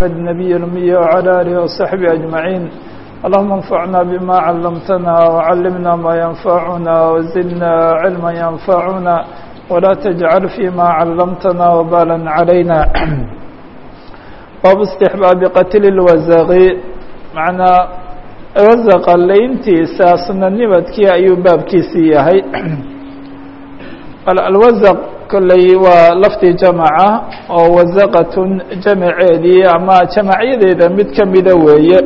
النبي الأمي وعلى آله وصحبه أجمعين اللهم انفعنا بما علمتنا وعلمنا ما ينفعنا وزدنا علما ينفعنا ولا تجعل فيما علمتنا وبالا علينا باب استحباب قتل الوزغ معنى وزق layntiisa sunanimadkii ayuu baabkiisii yahay alwazq kolley waa laftii jamaca oo wasaqatun jamaceedii ama jamacyadeeda mid kamida weeye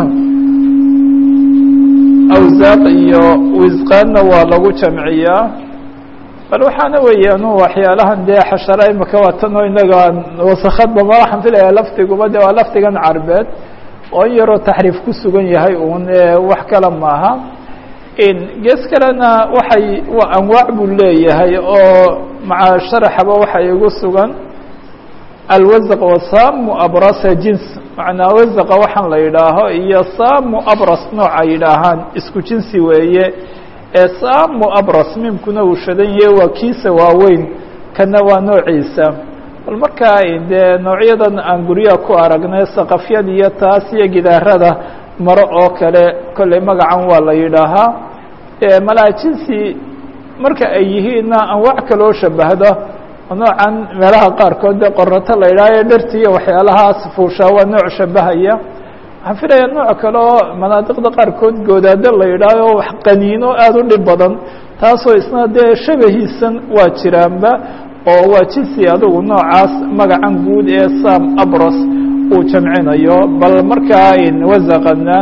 awsaaq iyo wisqaanna waa lagu jamciyaa bal waxaana weeyaan waxyaalahan dee xashara imaka waatanoo inaga wasakadba ma waxaan filaya lafdiguba de waa lafdigan carbeed oo in yaroo taxriif ku sugan yahay un wax kale maaha gees kalena waxay anwaac buu leeyahay oo maca sharaxaba waxa igu sugan alwasq wa samu abrasa jins macnaa wasaqa waxaan la yidhaaho iyo samu abras nooca yidhaahaan isku jinsi weeye ee samu abras mimkuna uu shadan yahe waa kiisa waaweyn kana waa noociisa bal markaa dee noocyadan aan guryaha ku aragnay saqafyada iyo taas iyo gidaarada maro oo kale kolley magacan waa la yidhaahaa malaa jinsi marka ay yihiinna anwaac kaloo shabahdo noocan meelaha qaarkood dee qorato la yidhaha ee dharti iyo waxyaalahaas fuushaa waa nooc shabahaya waxaan filaya nooc kale oo manaadiqda qaarkood goodaado la yidhaaho wax qaniino aada u dhib badan taasoo isna dee shabahiisan waa jiraanba oo waa jinsi adugu noocaas magacan guud ee sam abros uu jamcinayo bal markaa wasaqana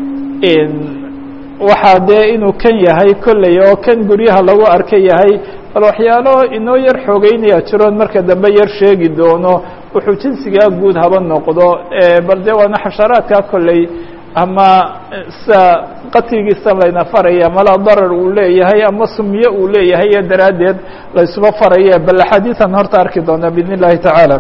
waxaa dee inuu kan yahay kolley oo kan guryaha lagu arka yahay bal waxyaalo inoo yar xoogeynaya jiroon marka dambe yar sheegi doono wuxuu jinsigaa guud haba noqdo bal dee waana xasharaadka kolley ama sa qatligiisa layna faraya mala darar uu leeyahay ama sumiye uu leeyahay iyo daraaddeed laysuba faraya bal axaadiian horta arki doona bidn اllahi tacaala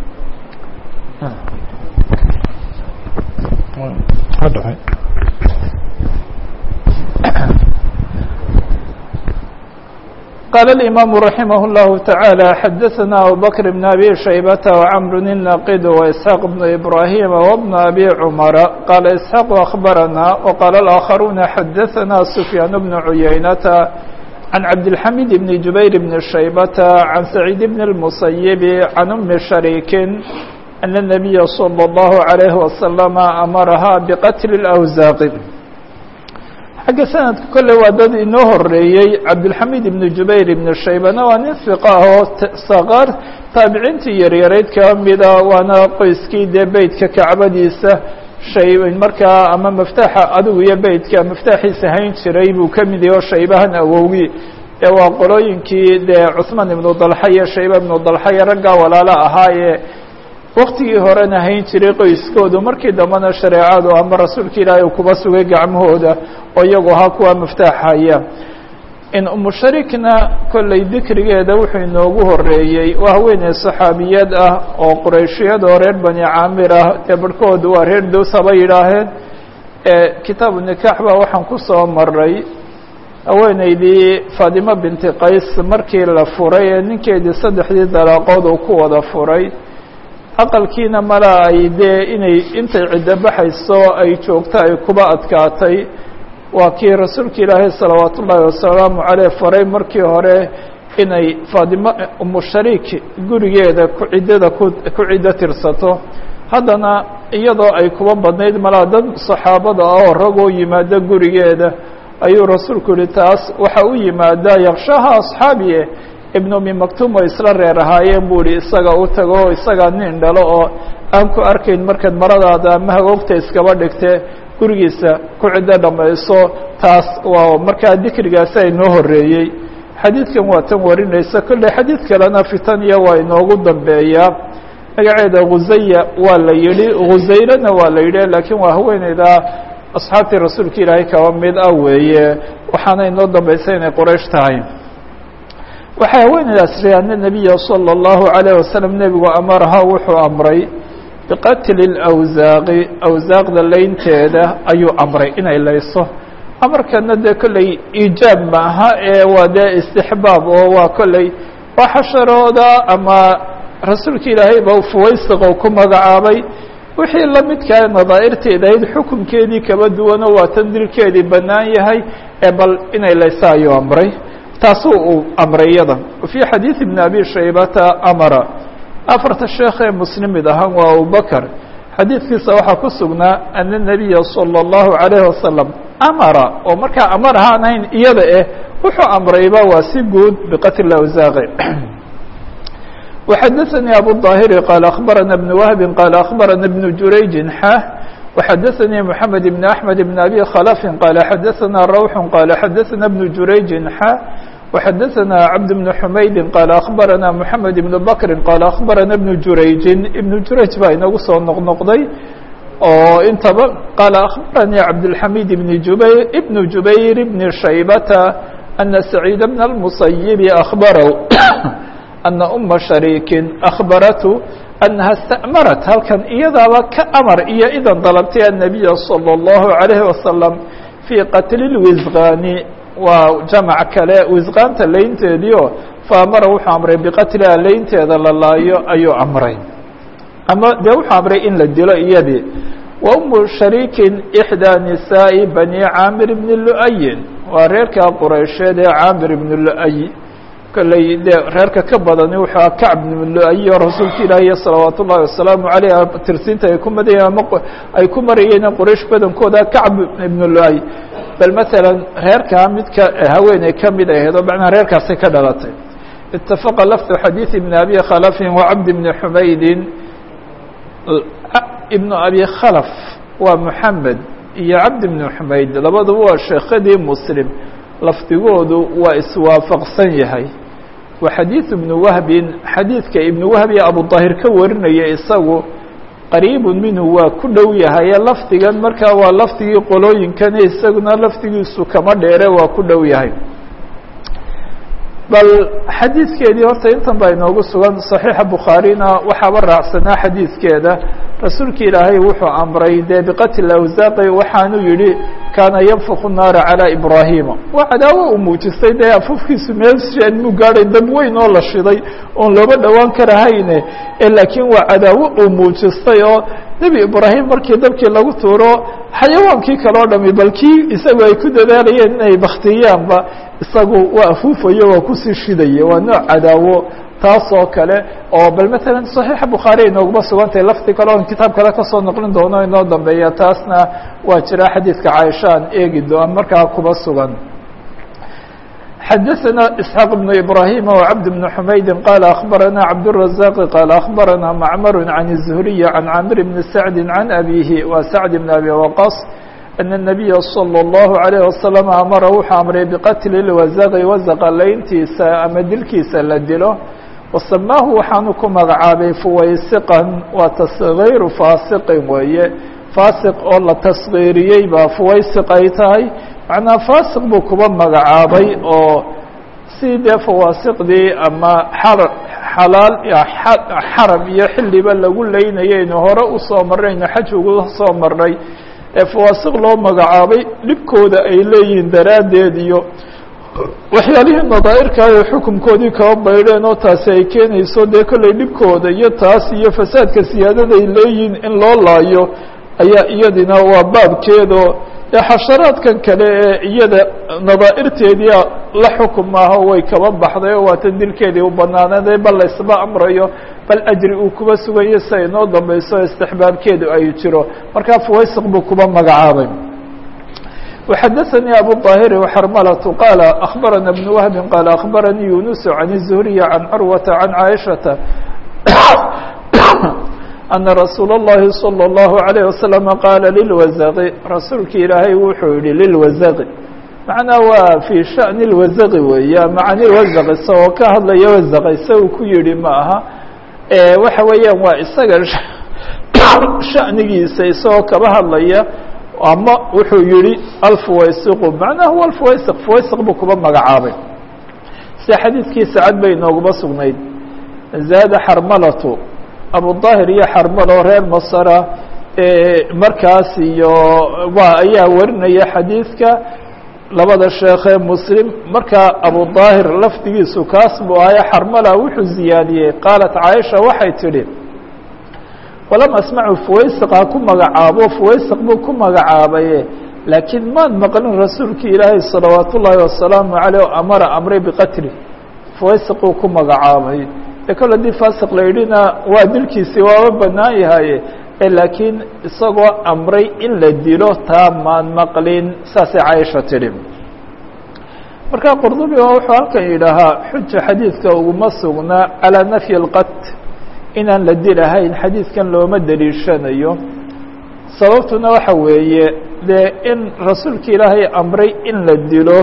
قال الإمام رحمه الله تعالى حدثنا أبو بكر بن أبي شيبة وعمر الناقد وإسحاق بن إبراهيم وابن أبي عمر قال إسحاق أخبرنا وقال الآخرون حدثنا سفيان بن عيينة عن عبد الحميد بن جبير بن شيبة عن سعيد بن المسيب عن أم شريك أن النبي صلى الله عليه وسلم أمرها بقتل الأوزاق xagga sanadka kolley waa dad inoo horeeyey cabdilxamiid ibnu jubayr ibnu shaybana waa nin fiqa ah oo saqaar taabiciintii yaryarayd ka mida waana qoyskii dee beytka kacbadiisa shay markaa ama maftaaxa adigu iyo beytka maftaaxiisa hayn jiray buu ka mid yahay oo shaybahan awowgii ee waa qolooyinkii dee cuhmaan ibnu dalxa iyo shayba ibnu dalxa iyo raggaa walaalo ahaayee waktigii horena hayn jiray qoyskoodu markii dambena shareecadu ama rasuulka ilaahay uu kuba sugay gacmahooda oo iyagu ahaa kuwa miftaaxaya in umusharikna kolley dikrigeeda wuxuu inoogu horeeyey waa haweeney saxaabiyad ah oo qurayshiyad oo reer bani caamir ah dee barhkoodu waa reer dows haba yidhaaheen kitaabu nikaax baa waxaan ku soo maray haweeneydii faatimo binti qays markii la furay ee ninkeedii saddexdii dalaaqood uu ku wada furay aqalkiina mala ay dee inay intay ciddo baxayso ay joogto ay kuba adkaatay waa kii rasuulka ilaahay salawaat ullaahi wasalaamu caleyh faray markii hore inay faatimo umushariik gurigeeda ku ciddada ku ku ciddo tirsato haddana iyadoo ay kuba badnayd malaa dad saxaabada ah oo ragoo yimaado gurigeeda ayuu rasuulku yihi taas waxa u yimaadaa yakshaha asxaabiye ibn umi maktum oo isla reer ahaayeen buu ihi isaga u tago oo isagaa nin dhalo oo aan ku arkayn markaad maradaada ama hagoogta iskaba dhigte gurigiisa ku ciddo dhammayso taas waa markaa dikrigaasi ay noo horeeyey xadiidkan waa tan warinaysa kolley xadiid kalena fitaniya waa inoogu dambeeyaa magaceeda khusaya waa la yidhi khusayrana waa la yidhi laakiin waa haweeneyda asxaabtii rasuulka ilaahay kaba mid ah weeye waxaana inoo dambaysa inay qoraysh tahay waxay haweeneydaas ri ana nabiya salى اllahu عalيه wasalam nebigu amaraha wuxuu amray biqatli اlawsaaqi awsaaqda laynteeda ayuu amray inay layso amarkana dee kolley iijaab maaha ee waa dee istixbaab oo waa kolley waa xasharooda ama rasuulka ilaahay ba fuwaysiqo ku magacaabay wixii la midkaa nadaa'irteeda ayd xukunkeedii kaba duwano waa tan dilkeedii bannaan yahay ee bal inay laysa ayuu amray taasuu uu amray iyada fii xadiidi bni abi shaybata amara afarta sheekh ee muslimid ahaan waa abubakr xadiidkiisa waxaa ku sugnaa ana nabiya salى اllahu عalayh wasalam amara oo markaa amar ahaan ahayn iyada eh wuxuu amrayba waa si guud biqatl awsaaqi وxadثnي abu الظاhiri qال أخbarana بن wهbi qال أخbarana بن jurayji xa وxadثnي محamed بن أحmed بن أbي khلف qال xadثna rwح qال xadثna بن jurayji xa وxadثna cبد بن حmaydi qال أخbarana محamed بن bkri qال أخbarana بن jurayji iبن jurayj baa inagu soo noqnoqday oo intaba qال أخbarnي cabdالحamid بن jubayr بن jubayr بن shaybta أna سacيid بن المصyب أخbarw أna uma shariikin akhbaratu أnaha اsta'marat halkan iyadaaba ka amar iyo idan dalabtay الnabiya salى الlahu عalayه wasalam fii qatli اlwisqaani waa jamac kale wisqaanta laynteedii oo faamara wuxuu amray biqatliha laynteeda la laayo ayuu amray ama dee wuxuu amray in la dilo iyadii wa umu shariikin إxdaa nisaaءi bani caamir bni lu'ayin waa reerka quraysheed ee caamir ibn lu'ay kolley dee reerka ka badani wuxuu a kacb ibn lu'ay oo rasuulka ilaahiy salawaat ullahi wasalaamu aleyh tirsiinta ay ku madayeen ama ay ku marayeen quraysh badankooda kacb ibn lu'ay bal masalan reerkaa midka haweeney ka mid ahayd oo macnaha reerkaasay ka dhalatay itafaqa lafdu xadiid ibn abi khalafin wa cabd ibni xumaydin ibnu abi khalaf waa moxamed iyo cabd ibni xumayd labaduba waa sheekhadii muslim lafdigoodu waa iswaafaqsan yahay wa xadiid ibnu wahbin xadiidka ibnu wahbi abudaahir ka warinaya isagu qariibun minhu waa ku dhow yahaye lafdigan markaa waa lafdigii qolooyinkani isaguna lafdigiisu kama dheere waa ku dhow yahay bal xadiidkeedii horta intan baa inoogu sugan صaxiixa bukhaarina waxaaba raacsanaa xadiidkeeda rasuulka ilaahay wuxuu amray dee biqatl awsaaqi waxaanu yihi kaana yanfuku naara calى ibraahima waa cadaawo uu muujistay dee afufkiisu meelshan muu gaadhay dab weyn oo la shiday oon looba dhowaan karahayne laakiin waa cadaawo uu muujistay oo nebi ibraahim markii dabkii lagu tuuro xayawaankii kale o dhami bal kii isagu ay ku dadaalayeen inay baktiyaanba isagu waa afuufayo waa kusii shidaya waa nooc cadaawo taas oo kale oo bal matalan صaxiixa bukhaari inooguma sugantahay lafdi kale oon kitaab kale kasoo noqlin doono inoo dambeeya taasna waa jira xadiidka caaisha aan eegi doon markaa kuba sugan xadaثna isxaaq بن ibrahim وcabd بن xumaydi qala akhbarana cabdالرaزاq qala akhbarana macmar can الزhriy can camir bni sacdi can abihi wa sacd bn abi waqas أن النabiya slى الlaهu عalيه wasalam amara wuxuu amray biqatli lwasaqi wasaqa layntiisa ama dilkiisa la dilo wasamaahu waxaanu ku magacaabay fuwaysiqan waa tasgiiru faasiqin weeye faasiq oo la tasgiiriyey baa fuwaysiq ay tahay macnaa faasiq buu kuba magacaabay oo si dee fawaasiqdii ama xalaal xaram iyo xiliba lagu leynayaynu hore usoo marnaynu xaj ugu soo marnay ee fawaasiq loo magacaabay dhibkooda ay leeyihiin daraaddeed iyo waxyaalihii nadaa'irkaayo xukunkoodii kaba baydheen oo taasi ay keenayso dee kollay dhibkooda iyo taas iyo fasaadka siyaadada ay leeyihiin in loo laayo ayaa iyadina waa baabkeedo ee xasharaadkan kale ee iyada nadaa'irteedia la xukum maaho way kaba baxday oo waatan dilkeedii u banaanaday bal laysba amrayo bal ajri uu kuba sugayo si ay noo dambayso istixbaabkeedu ay jiro markaa fuwaysiq buu kuba magacaabay وxadثnي أbو الطاhر وxrmلة qال أخبرنا بن وهب qال أخبرني يuنس عن الزهري عن عروة عن عائشةa أن رsuuل اللhi صلى الله عليه وسلم qاaل للوزq rasuulki ilaahay wuxuu yihi للوزq مaعنaa waa في شhأن الوزq weey mعن الوزq isagoo ka hadlaya وزq isaga ku yihi ma aha waxa weeyaan waa isaga شhأnigiisa isagoo kaba hadlaya ama wuxuu yihi alfuwaysiqu macnaha huwa alfuwaysiq fuwaysiq buu kuba magacaabay sida xadiidkii sacad bay inooguma sugnayd zaada xarmalatu abudaahir iyo xarmalo reer masra markaas iyo waa ayaa warinaya xadiidka labada sheekee muslim markaa abudaahir lafdigiisu kaas buu ahaye xarmala wuxuu ziyaadiyey qaalat caaisha waxay tidhi walam asmacu fuwaysiqa ku magacaabo fuwaysiq buu ku magacaabaye laakiin maan maqlin rasuulkii ilaahay salawaat ullaahi wasalaamu caleyh o amara amray biqatli fuwaysiquu ku magacaabay ee kol haddii faasiq la yidhina waa dilkiisii waaba bannaan yahaye laakiin isagoo amray in la dilo taa maan maqlin saasay caaisha tidhi marka qurdubi oo wuxuu halkan yidhaahaa xuja xadiidka uguma sugnaa calaa nafyi اlqat inaan la dilahayn xadiidkan looma deliishanayo sababtuna waxa weeye dee in rasuulka ilaahay amray in la dilo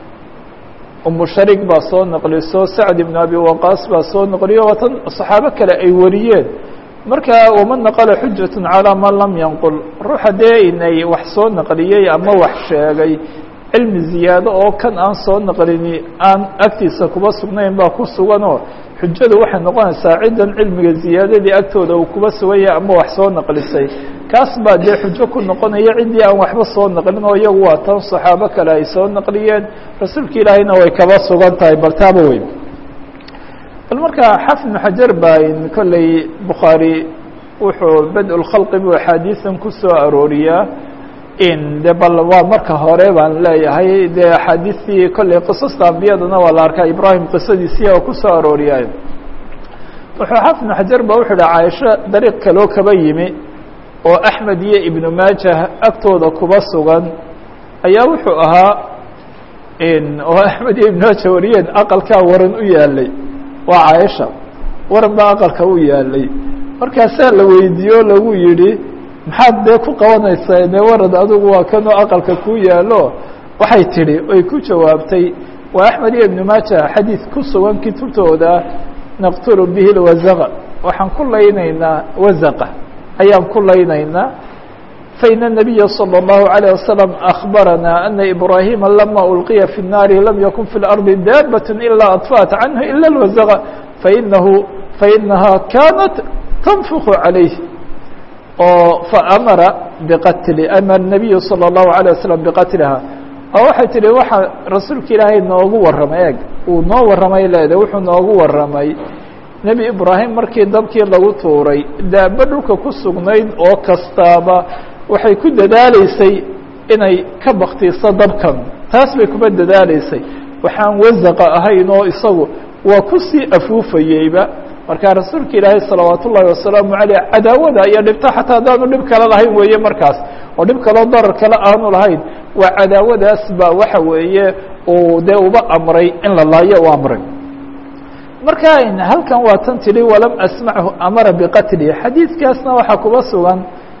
umu shariik baa soo naqliso sacd ibn abi waqaas baa soo naqliyo waatan saxaabo kale ay wariyeen marka waman naqala xujat calىa man lam yanqul ruuxa dee inay wax soo naqliyey ama wax sheegay cilmi ziyaado oo kan aan soo naqlini aan agtiisa kuba sugnayn baa ku suganoo xujadu waxay noqonaysaa ciddan cilmiga ziyaadadii agtooda uu kuba suganya ama wax soo naqlisay kaas baa dee xujo ku noqonaya ciddii aan waxba soo naqlin oo iyagu waa tan saxaabo kale ay soo naqliyeen rasuulka ilaahayna way kaba sugan tahay bal taaba weyn bal marka xafid bn xajar baa kolley bukhaari wuxuu bad-ulkhalqi buu axaadiisan ku soo arooriyaa in de bal waa marka hore baan leeyahay dee axaadiistii kolley qisasta ambiyadana waa la arkaa ibraahim qisadiisii oo kusoo arooriyaayo wuxuu xafid bn xajar ba wuxuu yihi caaisho dariiq kaloo kaba yimi oo axmed iyo ibnu maajah agtooda kuba sugan ayaa wuxuu ahaa oo axmed iyo ibnu maajah wariyeen aqalkaa waran u yaalay waa caaisha waran baa aqalka u yaalay markaasaa la weydiiye o lagu yidhi maxaad dee ku qabanaysaa dee warad adigu waa kanoo aqalka ku yaalo waxay tidhi oy ku jawaabtay waa axmed iyo ibnu maaja xadiid ku sugan kutubtooda naqtulu bihi lwazaqa waxaan ku laynaynaa wazaqa ayaan ku laynaynaa fain الnabiya slى الlahu عalيه wasalam akbarana ana ibrahima lama ulqiya fi الnaari lam yakun fi اlardi daabat ilaa adfa'at canhu ila اlwazaqa fainahu fainaha kanat tanfuku calayh oo faamara biqatli amar nabiyu salى الlahu عalيه wasalam biqatliha oo waxay tihi waxa rasuulka ilaahay noogu warramay eeg uu noo warramay leedahay wuxuu noogu warramay nebi ibraahim markii dabkii lagu tuuray daaba dhulka ku sugnayd oo kastaaba waxay ku dadaaleysay inay ka baktiiso dabkan taas bay kuma dadaaleysay waxaan wasaqa ahayn oo isagu waa kusii afuufayeyba marka rasuulka ilaahay salawaat ullaahi wasalaamu caleyh cadaawada iyo dhibto xataa haddaanu dhib kale lahayn weeye markaas oo dhib kaloo darar kale aanu lahayn waa cadaawadaas ba waxa weeye uu dee uba amray in la laayo u amray marka halkan waa tan tidhi walam asmachu amara biqatli xadiidkaasna waxaa kuba sugan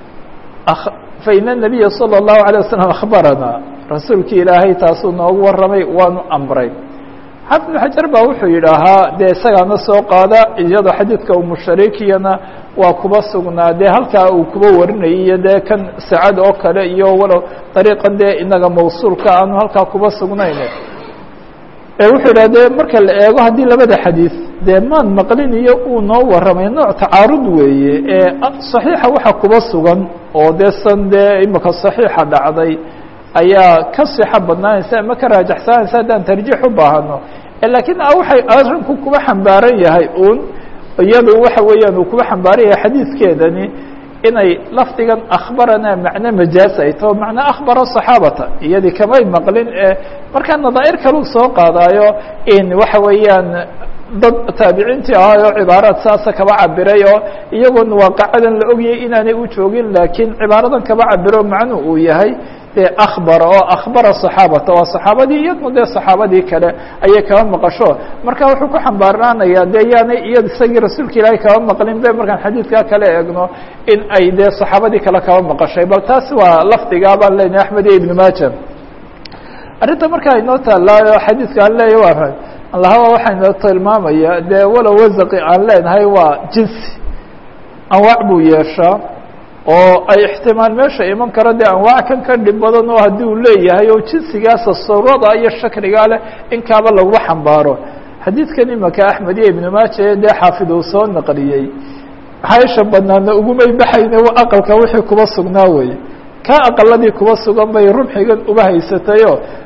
fain الnabiya salى الlahu عalيه wasalam akhbarana rasuulkii ilaahay taasuu noogu warramay waanu amray xafid bn xajar baa wuxuu yidhaahaa dee isagaana soo qaada iyadoo xadiidka umushariikiyana waa kuba sugnaa dee halkaa uu kuba warinayay iyo dee kan sacad oo kale iyo walow dariiqan dee inaga mawsuulka aanu halkaa kuba sugnayn wuxuu yidhah dee marka la eego haddii labada xadiid dee maan maqlin iyo uu noo warramay nooc tacaarud weeye ee saxiixa waxa kuba sugan oo dee san dee imika saxiixa dhacday ayaa ka sixa badnaanaysa ama ka raajaxsanaysa haddaan tarjiix u baahano lakiin waxay arrinku kuba xambaaran yahay un iyadu waxa weeyaan uu kuba xambaaran yahay xadiidkeedani inay lafdigan akhbarana macno majaaz ay taho macnaa akhbara صaxaabata iyadii kamay maqlin ee markaa nadaa'ir kaluu soo qaadaayo in waxa weeyaan dad taabiciintii ahaayo cibaaraad saasa kaba cabiray oo iyagoon waaqacadan la ogyay inaanay u joogin laakiin cibaaradan kaba cabiro macnu uu yahay dee akhbara oo akhbara صaxaabata waa saxaabadii iyadna dee saxaabadii kale ayay kaba maqasho marka wuxuu ku xambaarnaanaya dee yaanay iya isagii rasuulka ilaahay kaba maqlin be markaan xadiidkaa kale eegno in ay dee saxaabadii kale kaba maqashay bal taas waa lafdigaa baan leenahay axmed iyo ibn maaja arrinta markaa inoo taallaayo xadiidka aan leeyahy waa allahaba waxaa inoo tilmaamaya dee walow wasaqi aan leenahay waa jinsi anwaac buu yeeshaa oo ay ixtimaal meesha iman karo dee anwaac kan ka dhib badan oo haddii uu leeyahay oo jinsigaasa surada iyo shakligaa leh in kaaba laguma xambaaro xadiidkan imaka axmed iyo ibnu maaja dee xaafid uu soo naqliyey xaysha banaana ugumay baxayne wa aqalka wixii kuba sugnaa weye ka aqaladii kuba sugan bay rumxigan uba haysatayo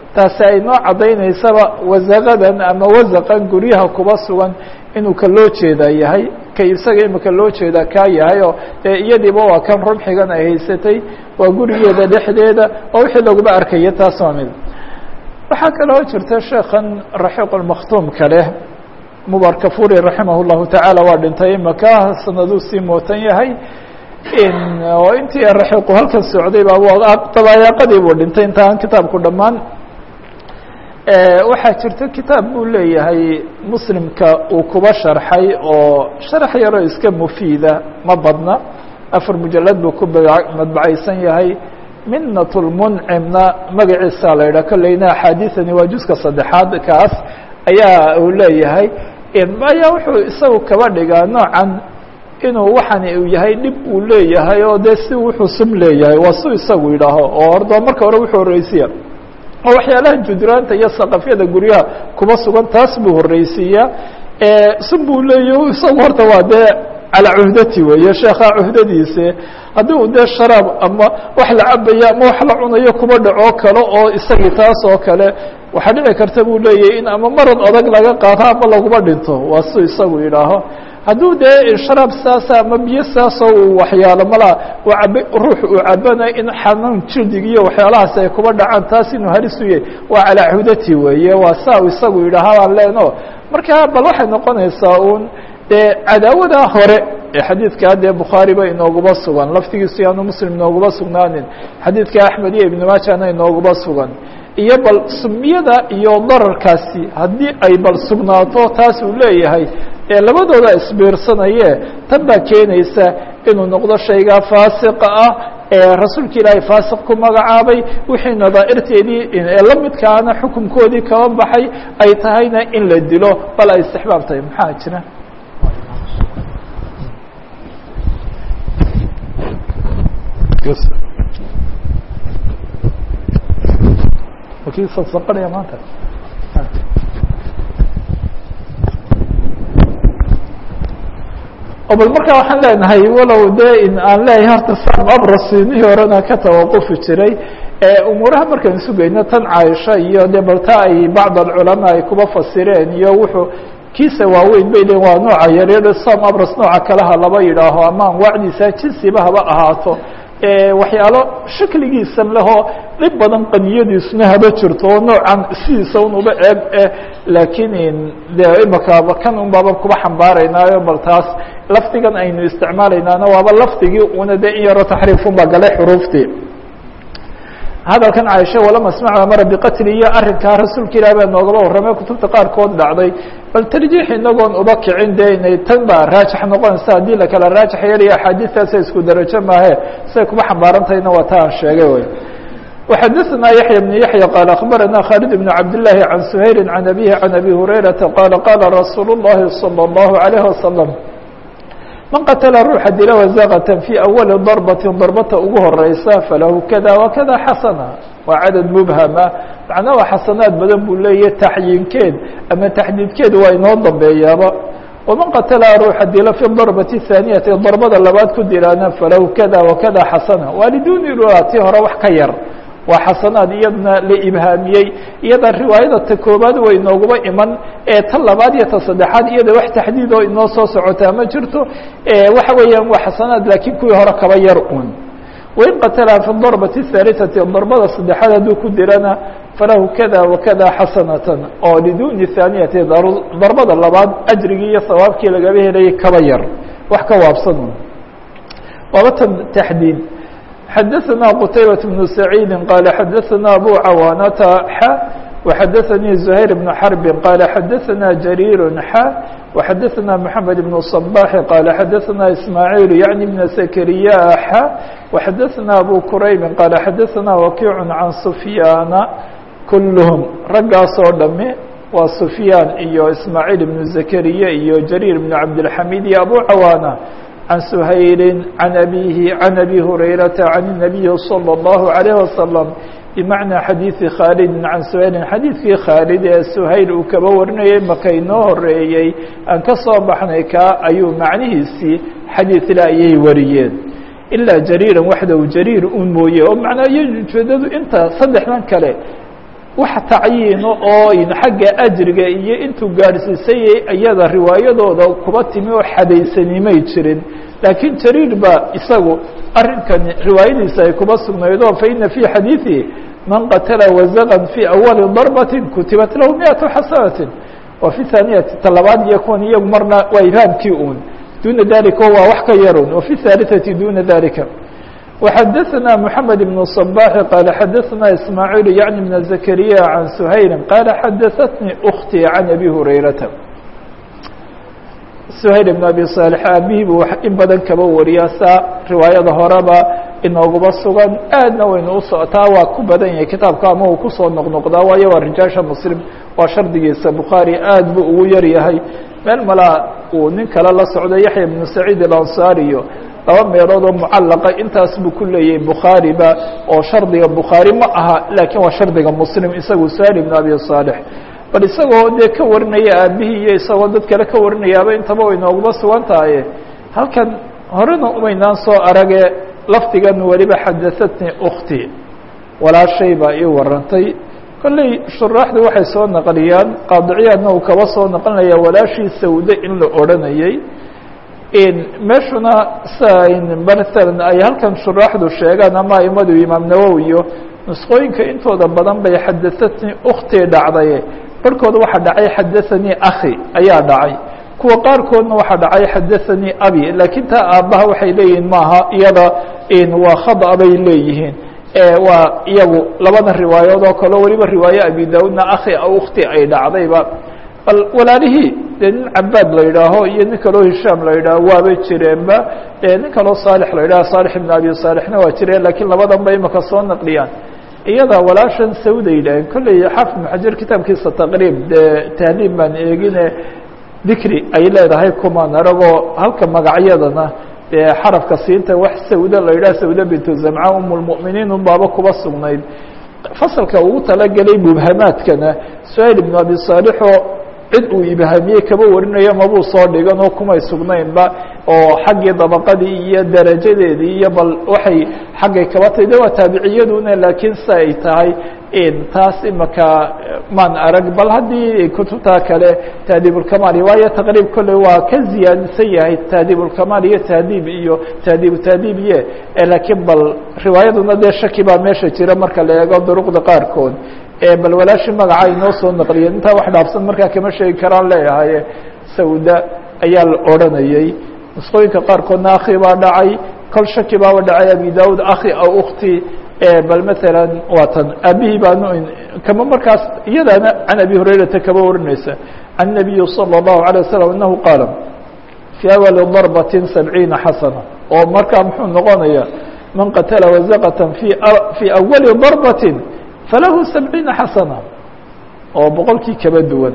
taasi ay noo caddaynaysaba wasaqadan ama wasaqan guryaha kuba sugan inuu ka loo jeedaa yahay ka isaga imika loo jeedaa kaa yahay oo dee iyadiiba waa kan rumxigan ay haysatay waa gurigeeda dhexdeeda oo wixii laguma arkaya taas waa mid waxaa kaloo jirta sheekan raxiiq lmakhtuumka leh mubarkafuri raximah llahu tacaala waa dhintay imaka sanaduu sii mootan yahay oo intii raxiiqu halkan socday baa dabayaaqadii buu dhintay inta aan kitaabku dhammaan waxaa jirta kitaab buu leeyahay muslimka uu kuba sharxay oo sharax yaroo iska mufiida ma badna afar mujalad buu ku madbacaysan yahay minat lmuncimna magaciisa la yidhah kolleyna axaadiثani waa juska saddexaad kaas ayaa uu leeyahay ayaa wuxuu isagu kaba dhigaa noocan inuu waxani uu yahay dhib uu leeyahay oo dee si wuxuu sum leeyahay waa su isagu yidhaaho oo ordo marka hore wuxuu horeysiya oo waxyaalaha judraanta iyo saqafyada guryaha kuba sugan taas buu horeysiiyaa sum buu leeyahy isagu horta waa dee calaa cuhdati weeye sheekha cuhdadiise haddii uu dee sharaab ama wax la cabaya ama wax la cunayo kuba dhaco kale oo isagii taas oo kale waxaa dhici karta buu leeyahay in ama marad adag laga qaado ama laguma dhinto waa su isagu yidhaaho hadduu dee sharaab saasa ama biyo saasoo uu waxyaalo malaa uu cab ruux uu cabana in xanuun jildig iyo waxyaalahaas ay kuba dhacaan taas inuu halis u yahay waa calaa cuhdati weeye waa saa isagu yidhaaha baan leeno marka bal waxay noqonaysaa uun dee cadaawada hore ee xadiidkaa dee bukhaari ba inooguba sugan laftigiisu yaanu muslim inooguma sugnaanin xadiidka axmed iyo ibnu maajana inooguba sugan iyo bal sumiyada iyo dararkaasi haddii ay bal sugnaato taas uu leeyahay ee labadooda isbiirsanaye tan baa keenaysa inuu noqdo shaygaa faasiqa ah ee rasuulka ilaahay faasiq ku magacaabay wixii nadaa'irteedii ee la midkaana xukunkoodii kaba baxay ay tahayna in la dilo bal ay istixbaab tahay maxaa jira wakii saqsaqanaya maanta o bal markaa waxaan leenahay walow dee in aan leeyahay horta sam abrasinihii horena ka tawaqufi jiray umuuraha markaan sugayno tan caaisha iyo dee balta ay bacd alculamaa ay kuba fasireen iyo wuxuu kiisa waaweyn bay leeyiin waa nooca yaryar sam abras nooca kaleha laba yidhaaho ama anwaacdiisa jinsiba haba ahaato waxyaalo shakligiisan lehoo dhib badan qaniyadiisuna haba jirto oo noocan sidiisa un uba eeg eh laakiin de imaka kan un baaba kuba xambaaraynaayo bal taas lafdigan aynu isticmaalaynaana waaba lafdigii una de in yaro taxriifun baa galay xuruuftii hadalkan caaisha walama asmacu amara biqatli iyo arrinkaa rasuulka ilaah baa noogaba warramay kutubta qaarkood dhacday bal tarjiix inagoon uba kicin de inay tan baa raajix noqonaysa haddii lakala raajix yariyo axaadiistaasa isku darajo maahe siay kuba xambaarantahayna waa ta aan sheegay wy وxadثna yaحyى بن yaحyى qال أخbarana khالد بن cabd للahi عan سhayl عan أbيه عan أbي هurayرaةa qala qala rasuul الlahi صلى الlaه عليه وsلم man qatla ruuxa dila wazaqة fي أwali ضرbaةi darbata ugu horeysa falahu kada وkada xasana waa cadad mubhama macnaa waa xasanaad badan buu leeyahy taxyiinkeed ama taxdiidkeed waa inoo dambeeyaaba وman qatla ruuxa dila fi ضرbaةi الثaaniyati darbada labaad ku dilaana falahu kada وkada xasana waa liduni ti hore wax ka yar waa xasanaad iyadna la ibhaamiyey iyada riwaayada ta koobaad way inooguma iman ee ta labaad iyo ta saddexaad iyada wax taxdiid oo inoo soo socotaa ma jirto waxa weeyaan waa xasanaad laakiin kuwii hore kaba yar un wain qatala fi darbati الثaalitati darbada saddexaad hadduu ku dirana falahu kada wakada xasanatan oo liduni thaaniyati darbada labaad ajrigii iyo sawaabkii lagaba helayay kaba yar wax ka waabsan un waaba tan taxdiid xadaثna qtaybaة بن سacيidi qال xadaثna abu cawاnata x وxadaثnii زhayr بن xرb qال xadaثna jarيir x وxadaثna mحamed بن صباح qال xadaثna ismاعيل yعnي بن سkrya x وxadaثna abu qurayb qال xadaثna wakiع عan سfyaana kulhm raggaasoo dhami waa سfyaan iyo ismاعيل بن زkrya iyo jarيir بن cabdالحamid iyo abu cawاna عن سhayل عن أbيه عن أbي هريرة عن النبي صلى الله عليه وسلم بمعنى xadيiثi khالد عن سhayل xadيiثkii khاaلد ee سhayل uu kaba warinayay maka inoo horeeyey aan ka soo baxnay ka ayuu macnihiisii xadيiثla ayay wariyeen ilaa jarيirا waxdaw jarيir un mooye oo macnaa iyo ujeedadu inta saddexdan kale wax tacyiino oo xagga ajriga iyo intuu gaadhsiisayay iyada riwaayadooda kuba timi oo xadaysanimay jirin laakiin jariir ba isagu arrinkani riwaayadiisa ay kuba sugnaydo faina fii xadiiثihi man qatla wazaqan fii awali darbati kutibat lahu miatu xasanatin wa fi haaniyati talabaad iyo kuwan iyagu marna waa ibhaamkii un duna dalika waa wax ka yarun wa fi haaliثati duna dalika وxadثna محamed بن الصباح qال xadثna إسmاعيل yعnي بن زكريا عن سhayل qال xadثتني أختي عن أbي هurayرaةa سhayل بن أbي صالح aabihii bu in badan kaba wariyaa saa riwaayada horeba inooguba sugan aadna waynu u socotaa waa ku badan yahay kitaabka ama uu kusoo noqnoqdaa waayo waa rijaasha mslim waa shardigiisa bukhaarي aad buu ugu yar yahay meel malaa uu nin kale la socdo yaحya بن سacيid الأnصاriyo laba meelood oo mucallaqa intaas buu ku leeyahay bukhaariba oo shardiga bukhaari ma aha laakiin waa shardiga muslim isagu sahil ibn abi صaalix bal isagoo dee ka warinaya aabihii iyo isagoo dad kale ka warinayaaba intaba way nooguma sugan tahaye halkan horena umaynaan soo arage lafdigan weliba xadahatnii ukti walaashay baa ii warantay kolley shuraaxdu waxay soo naqliyaan qaadiciyaadna uu kaba soo naqlinaya walaashii sawde in la odranayay meeshuna mala ay halkan shuraaxdu sheegaan ama aimadu imaam nawowi iyo nusqooyinka intooda badan bay xadahatnii uktii dhacday barhkooda waxaa dhacay xadathanii akhi ayaa dhacay kuwa qaarkoodna waxaa dhacay xadathanii abi laakiin taa aabbaha waxay leeyihiin maaha iyada waa khada bay leeyihiin waa iyagu labada riwaayood oo kale weliba riwaaye abi daudna akhi ukti ay dhacdayba bal walaalihii dee nin cabaad la yidhaaho iyo nin kaloo hishaam la yidhaaho waabay jireenba nin kaloo saalix la yidhaho saalix ibn abi saalixna waa jireen lakiin labadan ba imaka soo naqliyaan iyada walaashan sawda yidhaaheen kolley xaafid maxajar kitaabkiisa taqriib dee tahliib baan eegine dikri ay leedahay kumaan aragoo halka magacyadana dee xarafka siinta wax sawda la yidhaha sawda bintu zamca um lmuminiin unbaaba kuba sugnayd fasalka ugu talagelay mubhamaadkana suhayl ibn abi saalixoo cid uu ibhaamiyey kaba warinayo mabuu soo dhigan oo kumay sugnaynba oo xaggii dabaqadii iyo darajadeedii iyo bal waxay xaggay kaba tahay de waa taabiciyaduna laakiin si ay tahay taas imaka maan arag bal haddii kutubtaa kale tahdiibulkamaal waayo taqriib kolley waa ka ziyaadsan yahay tahdiibulkamaal iyo tahdiib iyo tahdiibu tahdiib iye laakiin bal riwaayaduna dee shaki baa meesha jira marka la eego duruqda qaarkood bal walaashi magaca inoo soo naqliyeen intaa wax dhaafsan markaa kama sheegi karaan leeyahay sawda ayaa la odranayey nusqooyinka qaarkoodna akhi baa dhacay kol shaki baaba dhacay abi daud akhi aw ukti bal maala waa tan aabihii baanu kama markaas iyadaana can abi hurayrata kaba warinaysa can nabiyi salى الlahu عalيه waslم anahu qaala fii awali darbatin sabciina xasana oo markaa muxuu noqonaya man qatala wazaqata fii awali darbatin falahu sabciina xasana oo boqolkii kaba duwan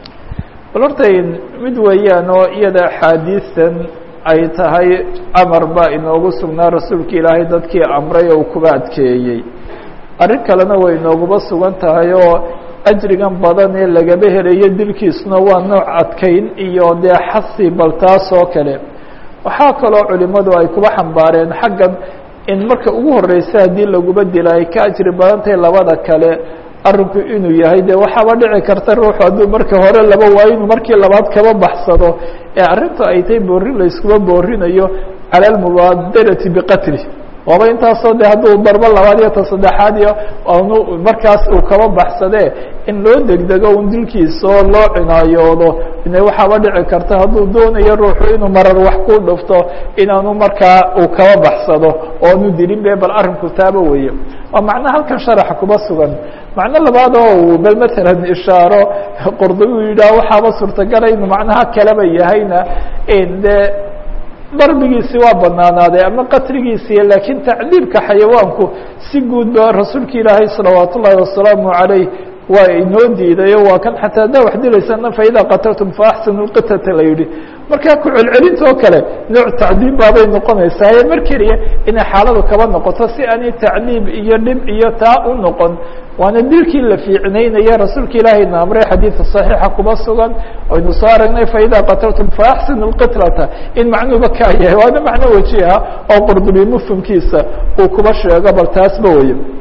bal horta mid weeyaan oo iyada axaadiistan ay tahay amar baa inoogu sugnaa rasuulka ilaahay dadkii amray oo kuba adkeeyey arrin kalena way inooguba sugan tahay oo ajrigan badan ee lagaba helayo dilkiisuna waa nooc adkayn iyo dee xasi bal taas oo kale waxaa kaloo culimadu ay kuba xambaareen xaggan in marka ugu horeysa haddii laguba dila ay ka ajri badan tahay labada kale arinku inuu yahay de waxaaba dhici karta ruuxu hadduu marka hore laba waayo inuu markii labaad kaba baxsado ee arrintu ay tahay boorin la iskuba boorinayo cala almubaadarati biqatli waaba intaasoo de hadduu darbo labaad iyo ta saddexaad iyo nu markaas uu kaba baxsadee in loo degdego un dilkiisa oo loo cinaayoodo ine waxaaba dhici karta hadduu doonayo ruuxu inuu marar wax ku dhufto inaanu markaa uu kaba baxsado oonu dilin be bal arrinku taaba weeye waa macnaha halkan sharaxa kuba sugan macno labaad oo bal matalan ishaaro qordobi yidhaah waxaaba suurtagala inuu macnaha kaleba yahayna de darbigiisi waa banaanaaday ama qatligiisi laakiin tacdiibka xayawaanku si guud ba rasuulka ilaahay salawaat ullaahi wasalaamu عalayh waa inoo diidayo waa kan xataa haddaa wax dilaysana faidaa qataltum faaxsinu lqitata la yihi markaa ku celcelinta oo kale nooc tacdiib baabay noqonaysaa mar keliya inay xaaladu kaba noqoto si aanay tacdiib iyo dhib iyo taa u noqon waana dilkii la fiicnaynaya rasuulka ilaahayna amray xadiida صaxiixa kuba sugan aynu soo aragnay faidaa qataltum faaxsinu lqitlata in macnuuba kaa yahay waana macno weji ah oo qurdubi mufhimkiisa uu kuba sheego bal taasba weye